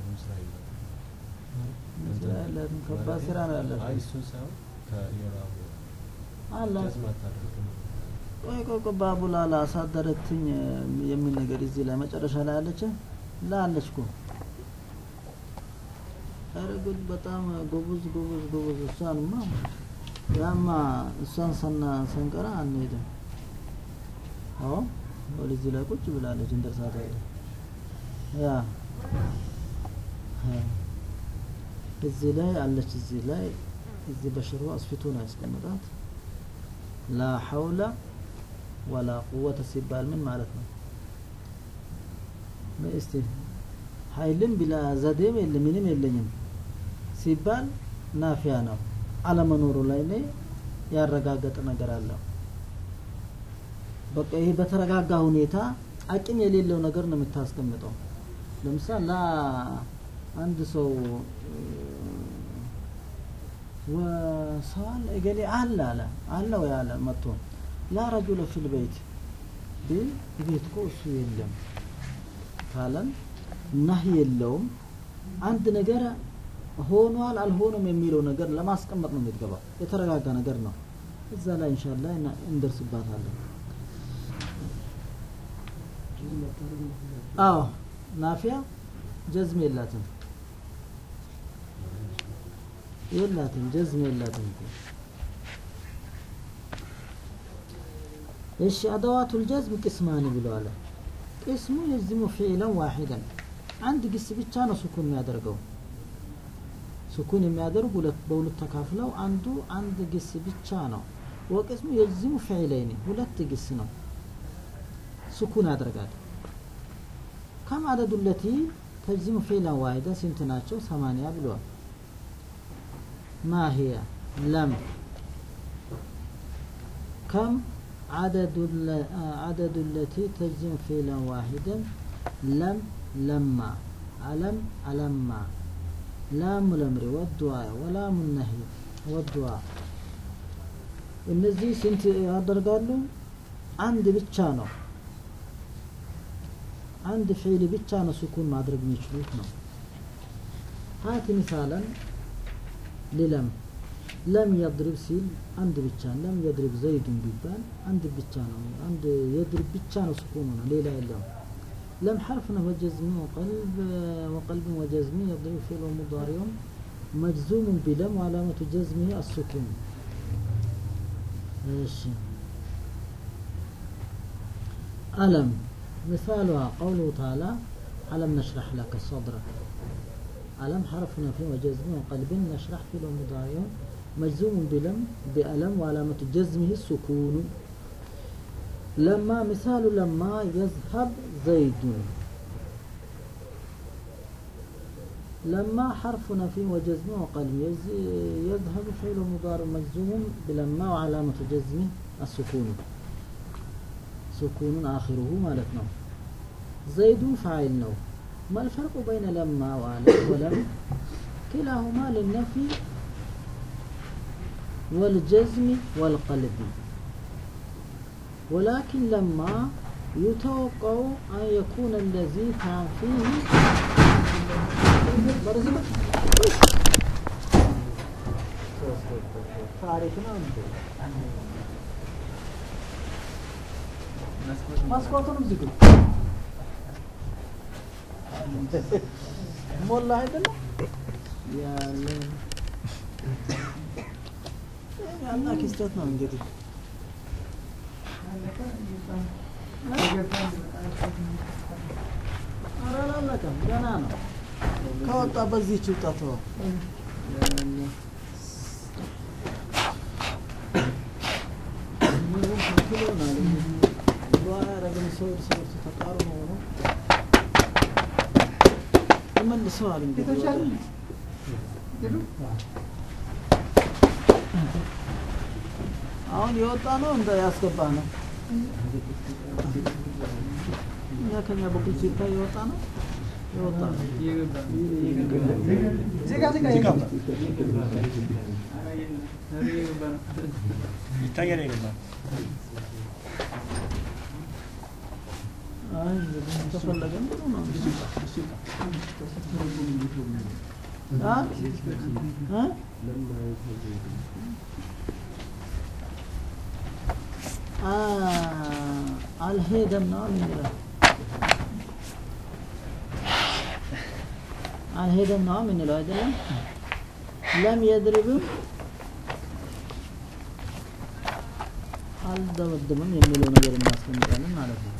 ስራ ያላትም ከባድ ስራ ነው ያላት አይ እሱን ሳይሆን ከኢራቡ አላት ጀዝም አታደርግም። ቆይ ቆይ ቆይ ባቡላላ አሳደረችኝ የሚል ነገር እዚህ ላይ መጨረሻ ላይ አለች ላለች እኮ ኧረ ጉድ በጣም ጎበዝ ጎበዝ ጎበዝ እሷንማ ያማ እሷን ሰና ሰንቀራ አንሄድም አዎ ወደዚህ ላይ ቁጭ ብላለች እንደርሳት ያ ያ። እዚህ ላይ አለች እዚህ ላይ እዚህ በሽሮ አስፊቶ ነው ያስቀምጣት ላ ሐውለ ወላ ቁወተ ሲባል ምን ማለት ነው? እስቲ ኃይልም ቢላ ዘዴም የለ ምንም የለኝም ሲባል ናፊያ ነው። አለመኖሩ ላይ እኔ ያረጋገጠ ነገር አለው። በቃ ይሄ በተረጋጋ ሁኔታ አቅም የሌለው ነገር ነው የምታስቀምጠው። ለምሳሌ ላ አንድ ሰው ወሰዋል እገሌ አለ አለ አለ ወይ አለ መጥቶ ላ ረጁለ ፊል በይት ቢል ቤት እኮ እሱ የለም ካለን ናህ የለውም አንድ ነገር ሆኗል አልሆነም የሚለው ነገር ለማስቀመጥ ነው የምትገባው የተረጋጋ ነገር ነው እዛ ላይ ኢንሻአላህ እና- እንደርስባታለን አዎ ናፊያ ጀዝም የላትም የላትም ጀዝም የላትም እኮ እሺ አደዋቱል ጀዝም ቅስማን ብለዋል ቅስሙ የዝሙ ፊዕለን ዋሂደን አንድ ግስ ብቻ ነው ሱኩን የሚያደርገው ሱኩን የሚያደርግ ሁለት በሁለት ተካፍለው አንዱ አንድ ግስ ብቻ ነው ወቅስሙ የዝሙ ፊዕለይን ሁለት ግስ ነው ሱኩን ያደርጋል ከም አደዱ ለቲ ተጅዚሙ ፊዕለን ዋሂደን ስንት ናቸው ሰማንያ ብለዋል ما هي لم كم عدد ال- آه، عدد التي تجزم فعلا واحدا لم لما ألم ألما لام الأمر والدعاء ولام النهي والدعاء እነዚህ ስንት ያደርጋሉ? አንድ ብቻ ነው። አንድ ፊዕል ብቻ ነው ስኩን ማድረግ የሚችሉት ነው። ሀት ሚሳለን ሊለም ለም የድሪብ ሲል አንድ ብቻ ለም የድሪብ ዘይዱን ቢባል አንድ ብቻ ነው። አንድ የድሪብ ብቻ ነው ስኩኑ ነው፣ ሌላ የለም። لم حرف نحو جزم وقلب وقلب وجزم يضيف فعل مضارع مجزوم بلم وعلامة جزمه السكون ايش ألم مثالها قوله تعالى ألم نشرح لك صدرك ألم حرف نفي وجزم وقلب نشرح فعل مضارع مجزوم بلم بألم وعلامة جزمه السكون لما مثال لما يذهب زيد لما حرف نفي وجزم وقلب يز- يذهب فعل مضارع مجزوم بلما وعلامة جزمه السكون سكون آخره مالتنا زيد فاعل نو ما الفرق بين لما وعلم ولم كلاهما للنفي والجزم والقلب ولكن لما يتوقع أن يكون الذي كان فيه تعرفنا መስኮቱንም ዝግ ሞላ አይደለም ያለ ያና ክስተት ነው እንግዲህ ኧረ አላለቀም ገና ነው ከወጣ በዚህች ውጣ ተወው ያለ ምግቡን ከልክሎናል በኋላ ያደረግን ሰው እርስ በርሱ ተቃርኖ ሆኖ ተመልሰዋል እንግዲህ የተቻለ ወደ- ሄዱ አሁን የወጣ ነው እንደ ያስገባ ነው እኛ ከኛ በኩል ሲታይ የወጣ ነው የወጣ ነው ዜጋ ዜጋ ይታያል አይገባም? አይ እንግዲህ ተፈለገ ጥሩ ነው እንግዲህ አ? እ? አ አልሄደም ነው የሚለው አልሄደም ነው የምንለው አይደለም ለም የድርብም አልደመድምም የሚለው ነገር እናስቀምጣለን ማለት ነው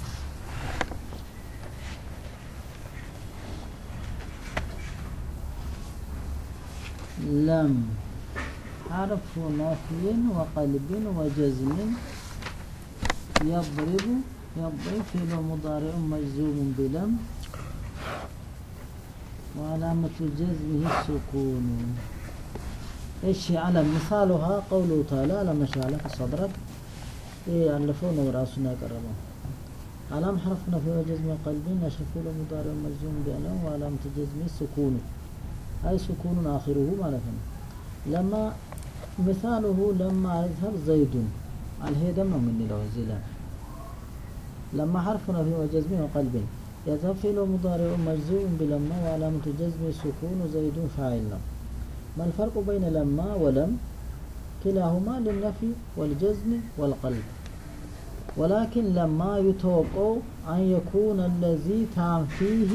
لم حرف نفي وقلب وجزم يضرب يضرب فعل مضارع مجزوم بلم وعلامة جزمه السكون ايش على مثالها قوله تعالى لم نشرح لك صدرك ايه ألفونا وراسنا يقربون علام حرف نفي وجزم قلب نشرح فعل مضارع مجزوم بلم وعلامة جزمه السكون أي سكون آخره مالتنا لما مثاله لما يذهب زيد الهيدم من لو زلا لما حرفنا في وجزم وقلب يذهب فعل مضارع مجزوم بلما وعلامة جزم سكون زيد فاعل ما الفرق بين لما ولم كلاهما للنفي والجزم والقلب ولكن لما يتوقع أن يكون الذي تام فيه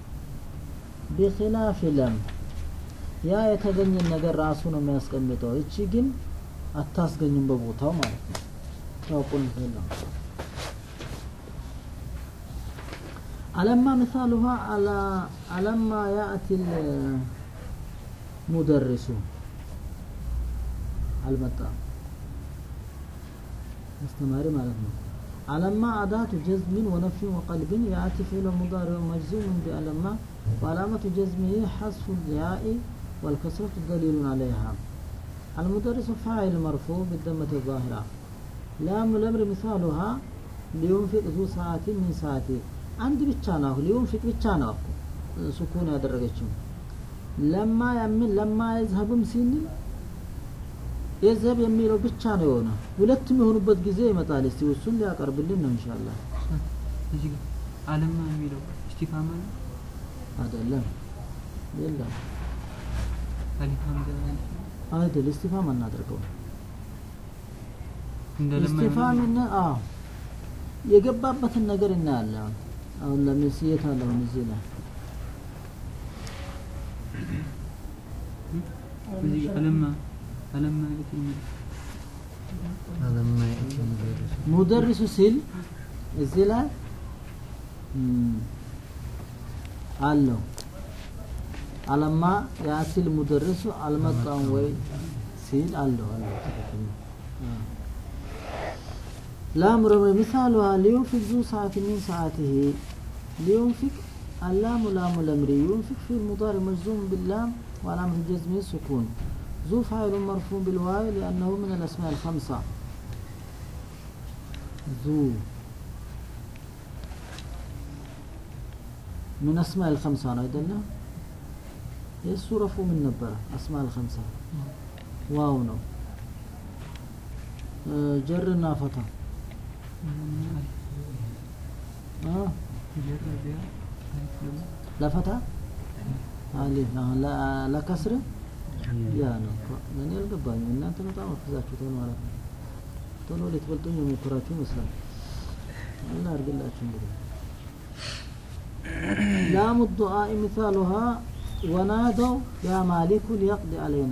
بخلاف لم ያ የተገኘን ነገር ራሱ ነው የሚያስቀምጠው። እቺ ግን አታስገኝም በቦታው ማለት ነው። ታውቁን ነው አለማ ምሳሉሃ አላ አለማ ያእቲ ሙደርሱ አልመጣም አስተማሪ ማለት ነው። አለማ አዳቱ ጀዝሚን ወነፊን ወቀልብን ያእቲ ፊዕለ ሙዳሪዕ መጅዙምን ቢአለማ وعلامة جزمه حذف الياء والكسرة دليل عليها المدرس فاعل مرفوع بالضمة الظاهرة لام الأمر مثالها لينفق ذو ساعة من ساعته عند بتشانه لينفق بتشانه سكون ያደረገችው ለማ ያምን ለማ يذهب ሲል የዘብ የሚለው ብቻ ነው የሆነ ሁለቱም የሆኑበት ጊዜ ይመጣል እስቲ እሱን ሊያቀርብልን ነው ኢንሻአላህ እዚህ ጋር አለማ የሚለው እስቲፋማ ነው አይደለም የለም አሊፍ ሀምዛ አይደል እስቲፋም አናደርገው እንደ ለማ እስቲፋምና አዎ የገባበትን ነገር እናያለን አሁን አሁን ለምሳሌ የት አለ አሁን እዚህ ላይ እዚህ ጋር አለማ አለማ የት የሚለው አለማ የእቲ ሙደርሱ ሙደርሱ ሲል እዚህ ላይ እም፣ አለው አለማ ያሲል ሙደርሱ አልመጣም ወይ ሲል አለው አለው ትክክል ነው። አዎ። ላም ረመ مثالها لينفق ذو ساعة من ساعته لينفق اللام لام الأمر ينفق في المضارع مجزوم باللام وعلامة الجزم السكون ذو فاعل مرفوع بالواو لأنه من الأسماء الخمسة ذو من أسماء الخمسة أنا أيضا السورة من نبرة أسماء الخمسة واو نو آه، جرنا فتى آه ጀረቢያ አሊፍ ለማ ለፈታ አሊፍ አሁን ለ- ለከስር ያ ነው እኔ አልገባኝም እናንተ በጣም አፍዛችሁታል ማለት ነው ቶሎ ልትበልጡኝ የሞከራችሁ ይመስላል አላ አድርግላችሁ እንግዲህ ላሙ ዱዓኢ ሚሳሉሃ ወናደው ያ ማሊኩ ሊየቅዲ አለይና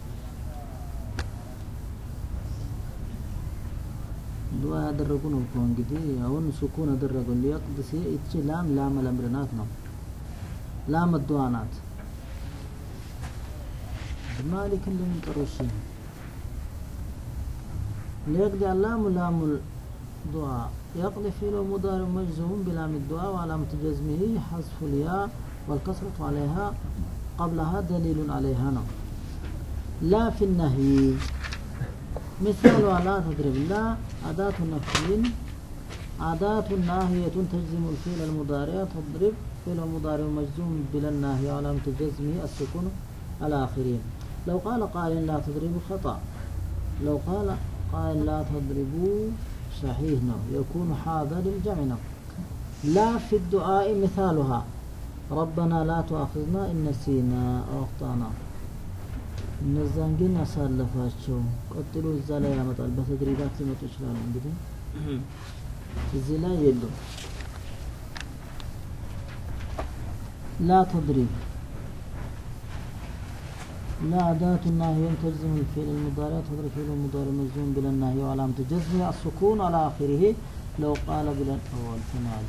ዱዓ ያደረጉ ነው እኮ እንግዲህ አሁን ሱኩን አደረገው ሊየቅድ ሲ እቺ ላም ላም ለምር ናት ነው ላም ዱዓ ናት ማሊክ እንደምን ጠሩሽ ليقضي اللام لام الدعاء يقضي فعل مضارع مجزوم بلام الدعاء وعلامة جزمه حذف الياء والكسرة عليها قبلها دليل عليها نعم لا في النهي مثال لا تضرب لا أداة نفي أداة ناهية تجزم الفعل المضارع تضرب فعل مضارع مجزوم بلا الناهي وعلامة جزمه السكون على آخره لو قال قائل لا تضربوا خطأ لو قال قائل لا تضربوا صحيح نو يكون حاضر للجمع نو لا في الدعاء مثالها ربنا لا تؤاخذنا إن نسينا أو أخطأنا እነዛን ግን አሳለፋቸው ቀጥሎ እዛ ላይ ያመጣል በተድሪባት ሊመጡ ይችላሉ እንግዲህ እዚህ ላይ የሉም ላ ተድሪብ لا أداة الناهي تجزم الفعل المضارع تضرب فعل المضارع مجزوم بلا الناهي وعلامة جزمه السكون على آخره لو قال بلا أول فنال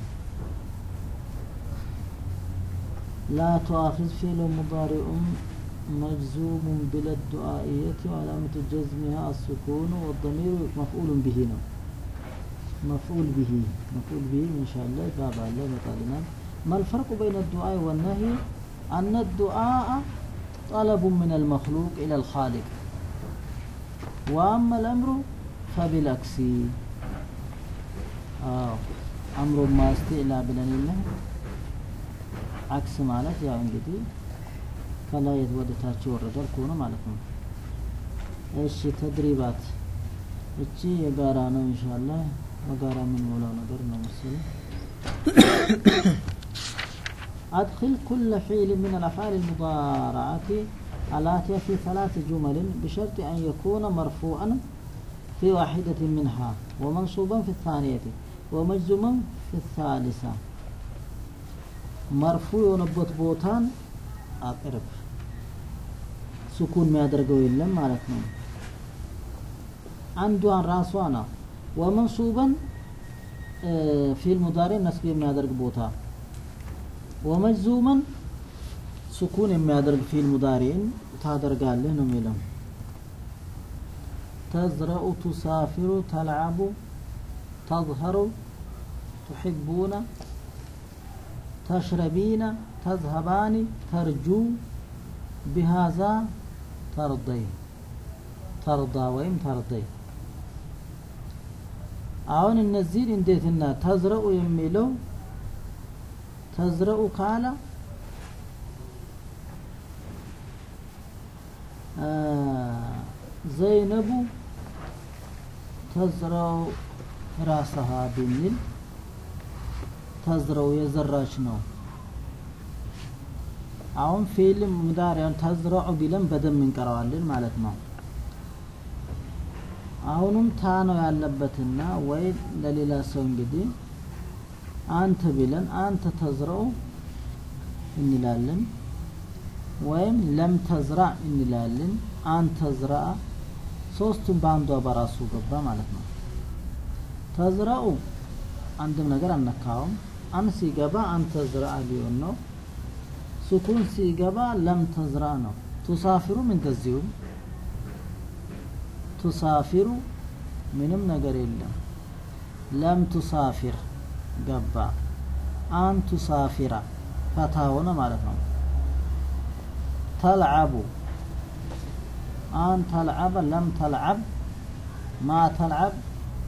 لا تؤاخذ فعل مضارع مجزوم بلا الدعائية وعلامة جزمها السكون والضمير مفعول به نو مفعول به مفعول به إن شاء الله باب الله مطالنا ما الفرق بين الدعاء والنهي أن الدعاء طلب من المخلوق إلى الخالق وأما الأمر فبالعكس آه. أمر ما استئلا بلنينه عكس ማለት ያው እንግዲህ ከላይ ወደታች ይወረዳል ከሆነ ማለት ነው እሺ ተድሪባት እቺ የጋራ ነው ኢንሻአላህ በጋራ የምንሞላው ነገር ነው መሰለኝ أدخل كل فعل من الأفعال المضارعة الآتية في ثلاث جمل بشرط أن يكون مرفوعا في واحدة منها ومنصوبا في الثانية ومجزوما في الثالثة مرفوع ونبوت بوتان أقرب سكون ما يدرقوا إلا مالتنا عنده راسوانا ومنصوبا آه، في المضارع نسبي ما يدرق بوتان ወመጅዙመን ሱኩን የሚያደርግ ፊል ሙዳሪን ታደርጋለህ ነው የሚለው ተዝረኡ ቱሳፊሩ ተልዓቡ ተዝሀሩ ትሕቡነ ተሽረቢነ ተዝሀባኒ ተርጁ ቢሃዛ ተርደይ ተርዳ ወይም ተርደይ አሁን እነዚህን እንዴትና ተዝረኡ የሚለው ተዝረኡ ካለ ዘይነቡ ተዝረው ራሰሃ ብንል ተዝረው የዘራች ነው። አሁን ፊልም ሙዳሪያን ተዝረዑ ቢለን በደንብ እንቀረዋለን ማለት ነው። አሁንም ታ ነው ያለበትና ወይ ለሌላ ሰው እንግዲህ አንተ ቢለን አንተ ተዝረው እንላለን፣ ወይም ለም ተዝራ እንላለን። አንተ ዝራ ሶስቱም በአንዷ በራሱ ገባ ማለት ነው። ተዝራኡ አንድም ነገር አነካውም። አን ሲገባ አንተ ዝራ ሊሆን ነው። ሱኩን ሲገባ ለም ተዝራ ነው። ቱሳፊሩም እንደዚሁም ቱሳፊሩ ምንም ነገር የለም። ለም ቱሳፊር ገባ። አን ቱሳፊራ ፈታ ሆነ ማለት ነው። ተልዓቡ አን ተልዓበ ለም ተልዓብ ማ ተልዓብ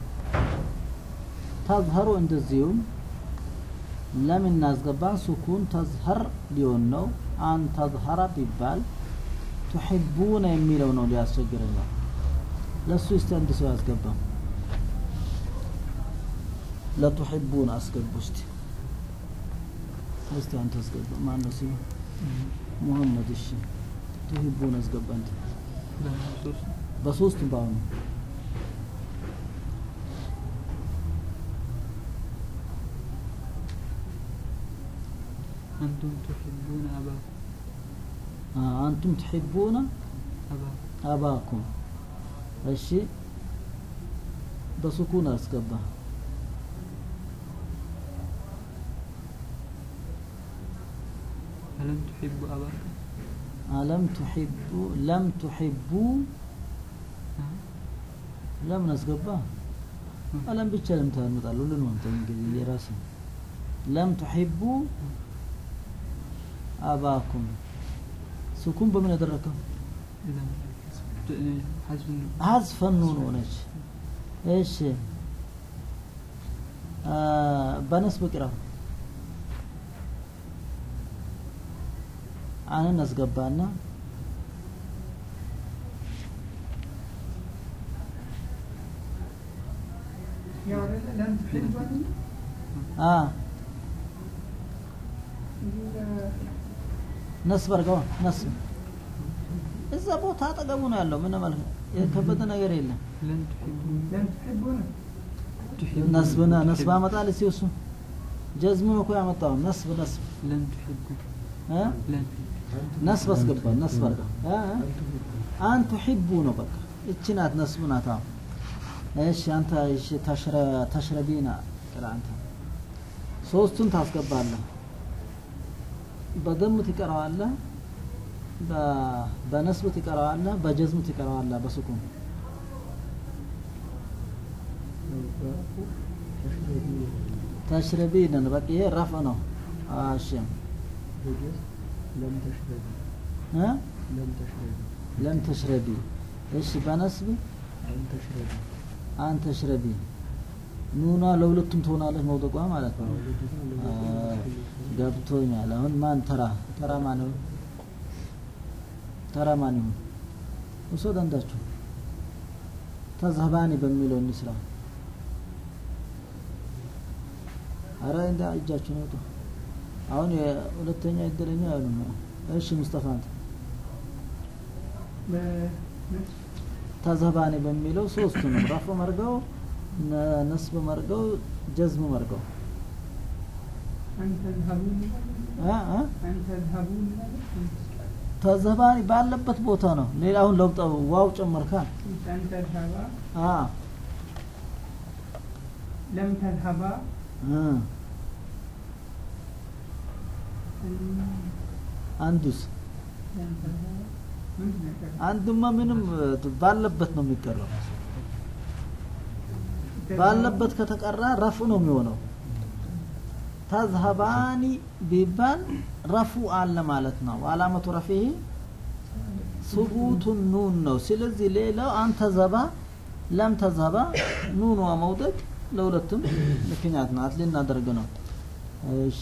ተዝሀሩ እንደዚሁም ለም እናስገባን ሱኩን ተዝሀር ሊሆን ነው። አን ተዝሀረ ቢባል ቱሒቡነ የሚለው ነው ሊያስቸግረን ነው። ለሱ እስቲ አንድ ሰው ያስገባም ለቱሒቡን አስገቡ እስቲ እስቲ አንተ አስገባ ማን ነው ስሙ ሙሐመድ እሺ ቱሒቡን አስገባ አንተ በሶስት በሶስት በአሁኑ አንቱም ትሕቡነ አባኩም አ- አንቱም ትሒቡነ አባኩም አባኩም እሺ በሱኩን አስገባ አለም ትሕቡ አባኩም አለም ትሒቡ ለም ትሒቡ ለምን አስገባ አለም ብቻ ለምን ታመጣለህ ሁሉን አንተ እንግዲህ የራስህ ለም ትሒቡ አባኩም ሱኩን በምን ያደረከው ለም ሐዝፍ ነው ሐዝፈ ኑን ሆነች እሺ አ፣ በነስብ ቅራው አንን አስገባና ያው አይደለ ለም ትሕቧን አ እዚህ ጋር ነስብ አድርገው ነስብ እዛ ቦታ አጠገቡ ነው ያለው ምንም አለ የከበደ ነገር የለም ለም ትሕቡ ለም ትሕቡን ትሕቡ ነስብና ነስብ አመጣል እስቲ እሱ ጀዝሙን እኮ ያመጣው ነስብ ነስብ ለም ትሕቡ እ ለም ነስብ አስገባ ነስብ አድርገው እ እ አን ቱሒቡ ነው በቃ እቺ ናት ነስብ ናት አዎ እሺ አንተ እሺ ተሽረ ተሽረቢና ቅራ አንተ ሶስቱን ታስገባለህ በደም ትቀራዋለህ በ- በነስብ ትቀራዋለህ በጀዝም ትቀራዋለህ በሱኩን ተሽረቢነን በቃ ይሄ ረፍ ነው እሺ ለም ተሽረቢ እ ለም ተሽረቢ ለም ተሽረቢ እሺ በነስብ አን ተሽረቢ አንተ ሽረቢ ኑና ለሁለቱም ትሆናለች መውደቋ ማለት ነው አ፣ ገብቶኛል አሁን ማን ተራ ተራ ማን ይሁን ተራ ማን ይሁን ውሰድ አንዳችሁ ተዝሀባኒ በሚለው እንስራ አረ እንዳ እጃችሁን አውጡ አሁን የሁለተኛ እድለኛ ያሉ ነው እሺ ሙስጠፋ አንተ በነስ ተዘባኒ በሚለው ሶስቱ ነው ረፍ መርገው ነ- ነስብ መርገው ጀዝም መርገው አንተ ዝሀቡን አ አ አንተ ዝሀቡን ተዘባኒ ባለበት ቦታ ነው ሌላ አሁን ለውጥ ዋው ጨመርካ አንተ ዝሀባ አ ለም ተዝሀባ እ አንዱስ ለም ተዝሀባ ምንድን ነው የቀረው? አንዱማ ምንም እ፣ ባለበት ነው የሚቀረው ባለበት ከተቀራ ረፉ ነው የሚሆነው ተዝሀባኒ ቢባል ረፉ አለ ማለት ነው አላመቱ ረፊህ ሱቡቱ ኑን ነው ስለዚህ ሌላው አንተ ዘባ ለም ተዘባ ኑኗ መውደቅ ለሁለቱም ምክንያት ናት ልናደርግ ነው እሺ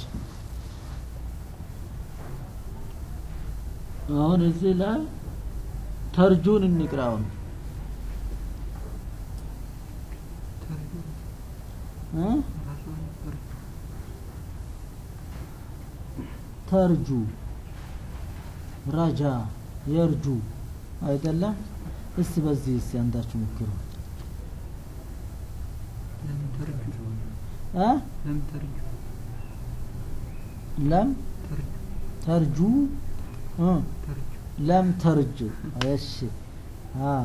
አሁን እዚህ ላይ ተርጁን እንቅራውን እ? ራሱ ነበር ተርጁ ረጃ የርጁ አይደለም እስቲ በዚህ እስቲ አንዳችሁ ሞክሩ ለምን ተርጁ እ? ለምን ተርጁ ለም ተርጁ ተርጁ እ? ተርጁ ለም ተርጁ እሺ አ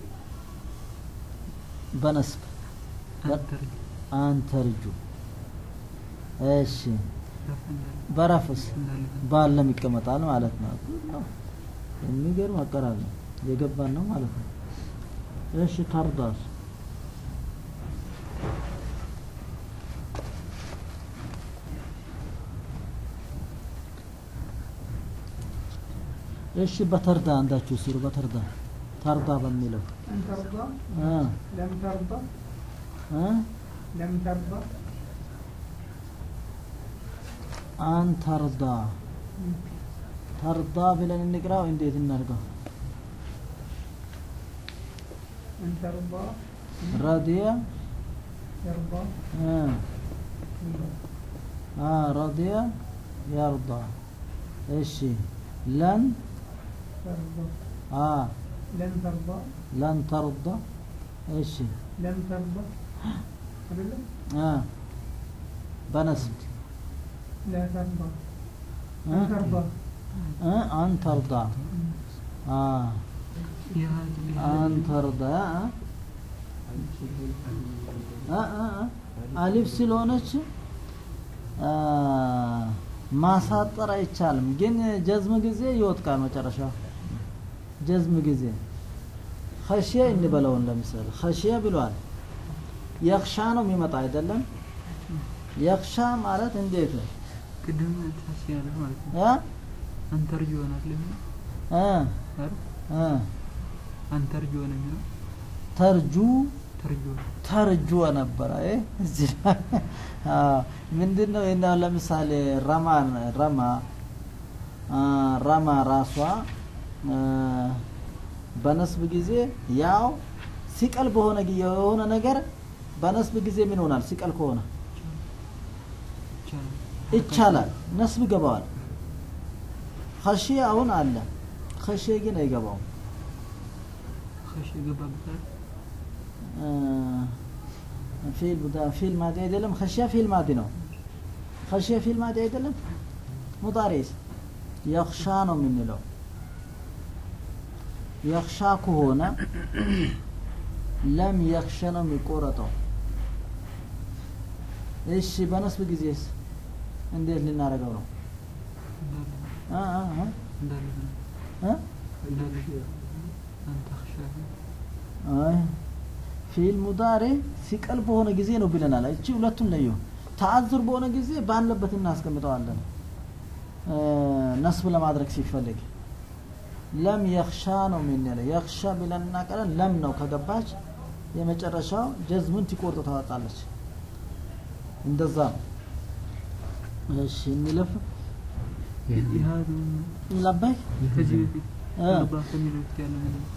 በነስብ አንተርጁ አንተርጁ እሺ ረፍ እንዳለ በረፍስ እንዳለ ባለም ይቀመጣል ማለት ነው የሚገርም አቀራር ነው የገባን ነው ማለት ነው እሺ ተርዳስ እሺ በተርዳ አንዳችሁ ስሩ በተርዳ ተርዳ በሚለው أن ترضى እ لم ترضى እ لم ترضى አን ተርዳ ተርዳ ብለን እንቅራው እንዴት እናድርገው أن ترضى ረዲየ يرضى እ አ ረዲየ የርዳ እሺ ለን ترضى አ لن ترضى ለን ተርዳ እሺ لم ترضى أبدا አ በነስብ لا ترضى እ أن ترضى እ አን ተርዳ አ የሀ- አን ተርዳ አ አ አ አሊፍ ስለሆነች አ ማሳጠር አይቻልም፣ ግን ጀዝም ጊዜ ይወጥቃል መጨረሻው ጀዝም ጊዜ ኸሽየ እንበለውን ለምሳሌ ኸሽየ ብሏል። የኽሻ ነው የሚመጣ አይደለም። የኽሻ ማለት እንዴት ነው? ቅድም ታስ ያለ ማለት ነው ያ አንተርጁ ይሆናል ለምን እ አይደል እ አንተርጁ ነው የሚለው ተርጁ ተርጁ ተርጁ ነበረ። አይ እዚህ ላይ አዎ፣ ምንድነው እና ለምሳሌ ረማ ረማ አ፣ ረማ ራሷ አ፣ በነስብ ጊዜ ያው ሲቀል በሆነ ጊዜ የሆነ ነገር በነስብ ጊዜ ምን ይሆናል? ሲቀል ከሆነ ይቻላል ይቻላል፣ ነስብ ይገባዋል። ኸሺ አሁን አለ፣ ኸሺ ግን አይገባውም። ከሽ የገባበታል አ፣ ፊል ቡዳ- ፊል ማዲ አይደለም። ኸሺያ ፊል ማዲ ነው። ኸሺያ ፊል ማዲ አይደለም። ሙዳሪስ የኽሻ ነው የምንለው። የኽሻ ከሆነ ለም የኽሸ ነው የሚቆረጠው። እሺ በነስብ ጊዜስ እንዴት ልናደርገው ነው? እንዳለ አ አ አ እንዳለ አ? እንዳለ አንተ ኸሻ አይ ፊል ሙዳሪ ሲቀል በሆነ ጊዜ ነው ብለናል። እቺ ሁለቱን ለዩ። ተአዝር በሆነ ጊዜ ባለበት እናስቀምጠዋለን። እ፣ ነስብ ለማድረግ ሲፈልግ ለም የኽሻ ነው የምንለው። የኽሻ ብለን እናቀለን ለም ነው ከገባች የመጨረሻው ጀዝሙን ትቆርጥ ታወጣለች። እንደዛ ነው። እሺ እንለፍ። ይሃዱ ለባይ ከዚህ በፊት እ፣ ተርባ ከሚለው በፊት ያለ ምን ነው?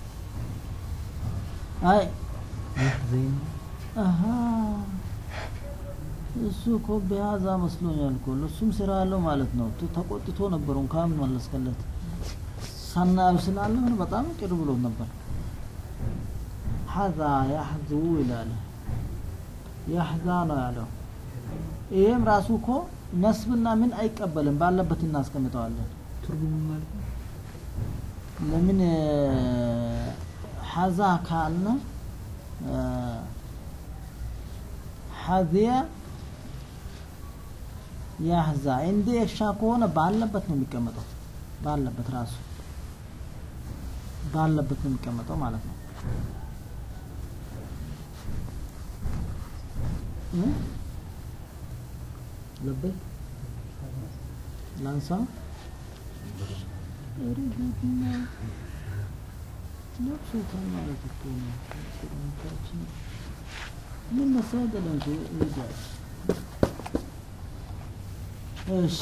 አይ يحزن አሀ እሱ እኮ በያዛ መስሎኛል እኮ እሱም ስራ አለው ማለት ነው። ቱ- ተቆጥቶ ነበር እንኳን መለስከለት ሰናዩ ስላለ ምን በጣም ቅር ብሎት ነበር። ሐዛ ያሕዙ ይላል። ያሕዛ ነው ያለው። ይሄም ራሱ እኮ ነስብና ምን አይቀበልም፣ ባለበት እናስቀምጠዋለን። ትርጉሙ ማለት ነው ለምን ሐዛ ካልነ ሐዚያ ያህዛ እንደ የሻ ከሆነ ባለበት ነው የሚቀመጠው። ባለበት ራሱ ባለበት ነው የሚቀመጠው ማለት ነው። እ? ለበይ ላንሳ ኧረ ጌታ ለብሶታል ማለት እኮ ነው። ቁርአናችን ምን መሰለህ እንጂ ይላል። እሺ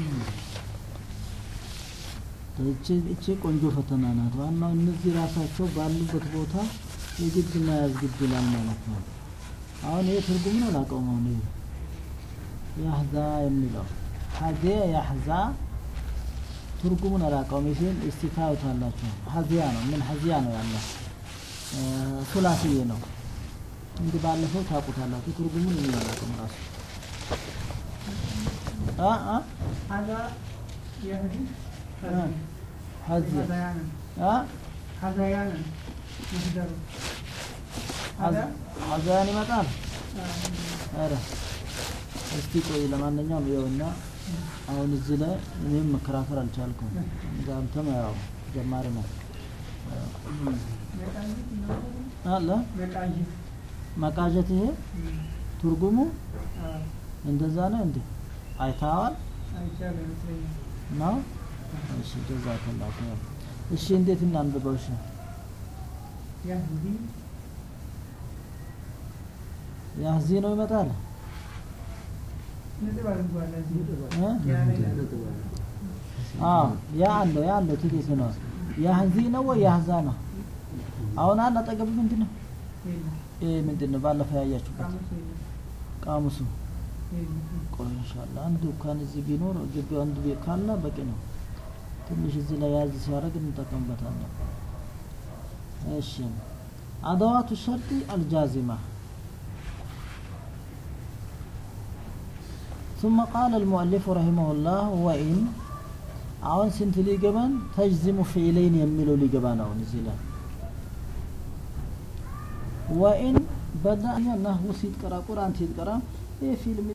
እቺ እቺ ቆንጆ ፈተና ናት። ዋናው እነዚህ ራሳቸው ባሉበት ቦታ የግድ መያዝ ግድ ይላል ማለት ነው። አሁን ይህ ትርጉምን አላውቀውም። አሁን ይሄ ያህዛ የሚለው ሀዜ ያህዛ ትርጉሙን አላውቀውም። ይህን እስቲ ታዩታላችሁ። ሀዚያ ነው ምን ሀዚያ ነው ያለ ሱላስዬ ነው። እንግዲህ ባለፈው ታውቁታላችሁ። ትርጉሙን እኔ አላውቅም ራሱ አ አ هذا يهدي آه. هذيا. هذيانا አ هذيانا مصدر هذا ሀዛያን ይመጣል። آه، ኧረ እስቲ ቆይ ለማንኛውም ይኸውና አሁን እዚህ ላይ እኔም መከራከር አልቻልኩም። ጋምተም ያው ጀማሪ ነው መቃኘት ነው። አለ መቃኘት መቃዠት ይሄ እም፣ ትርጉሙ አዎ፣ እንደዛ ነው እንዴ? አይተዋል አይቻልም ይመስለኛል። ነው? እሺ ጀዛከላሁ ኸይር። እሺ እንዴት እናንብበው? እሺ ያህዲ ያህዚ ነው ይመጣል ነጥብ አድርጓል እዚህ። እ? ያ ላይ አዎ ያ አለው ያ አለው ትኬት ነው። ያህዚ ነው ወይ ያህዛ ነው? አሁን አለ አጠገብ ምንድን ነው? የለም፣ ይሄ ምንድን ነው? ባለፈው ያያችሁበት ቃሙስ የለም፣ ቃሙሱ የለም። ቆይ ኢንሻአላ አንዱ እንኳን እዚህ ቢኖር ግቢው አንዱ ቤት ካለ በቂ ነው። ትንሽ እዚህ ላይ ያዝ ሲያደርግ እንጠቀምበታለን። እሺ አደዋቱ ሸርጢ አልጃዚማ ثم قال المؤلف رحمه الله وإن አሁን ስንት ሊገባን ተጅዚሙ ፊዕለይን የሚለው ሊገባ ነው እዚህ ላይ ወኢን በዳኛ ናህው ሲትቀራ ቁርአን ሲትቀራ ይህ ፊልም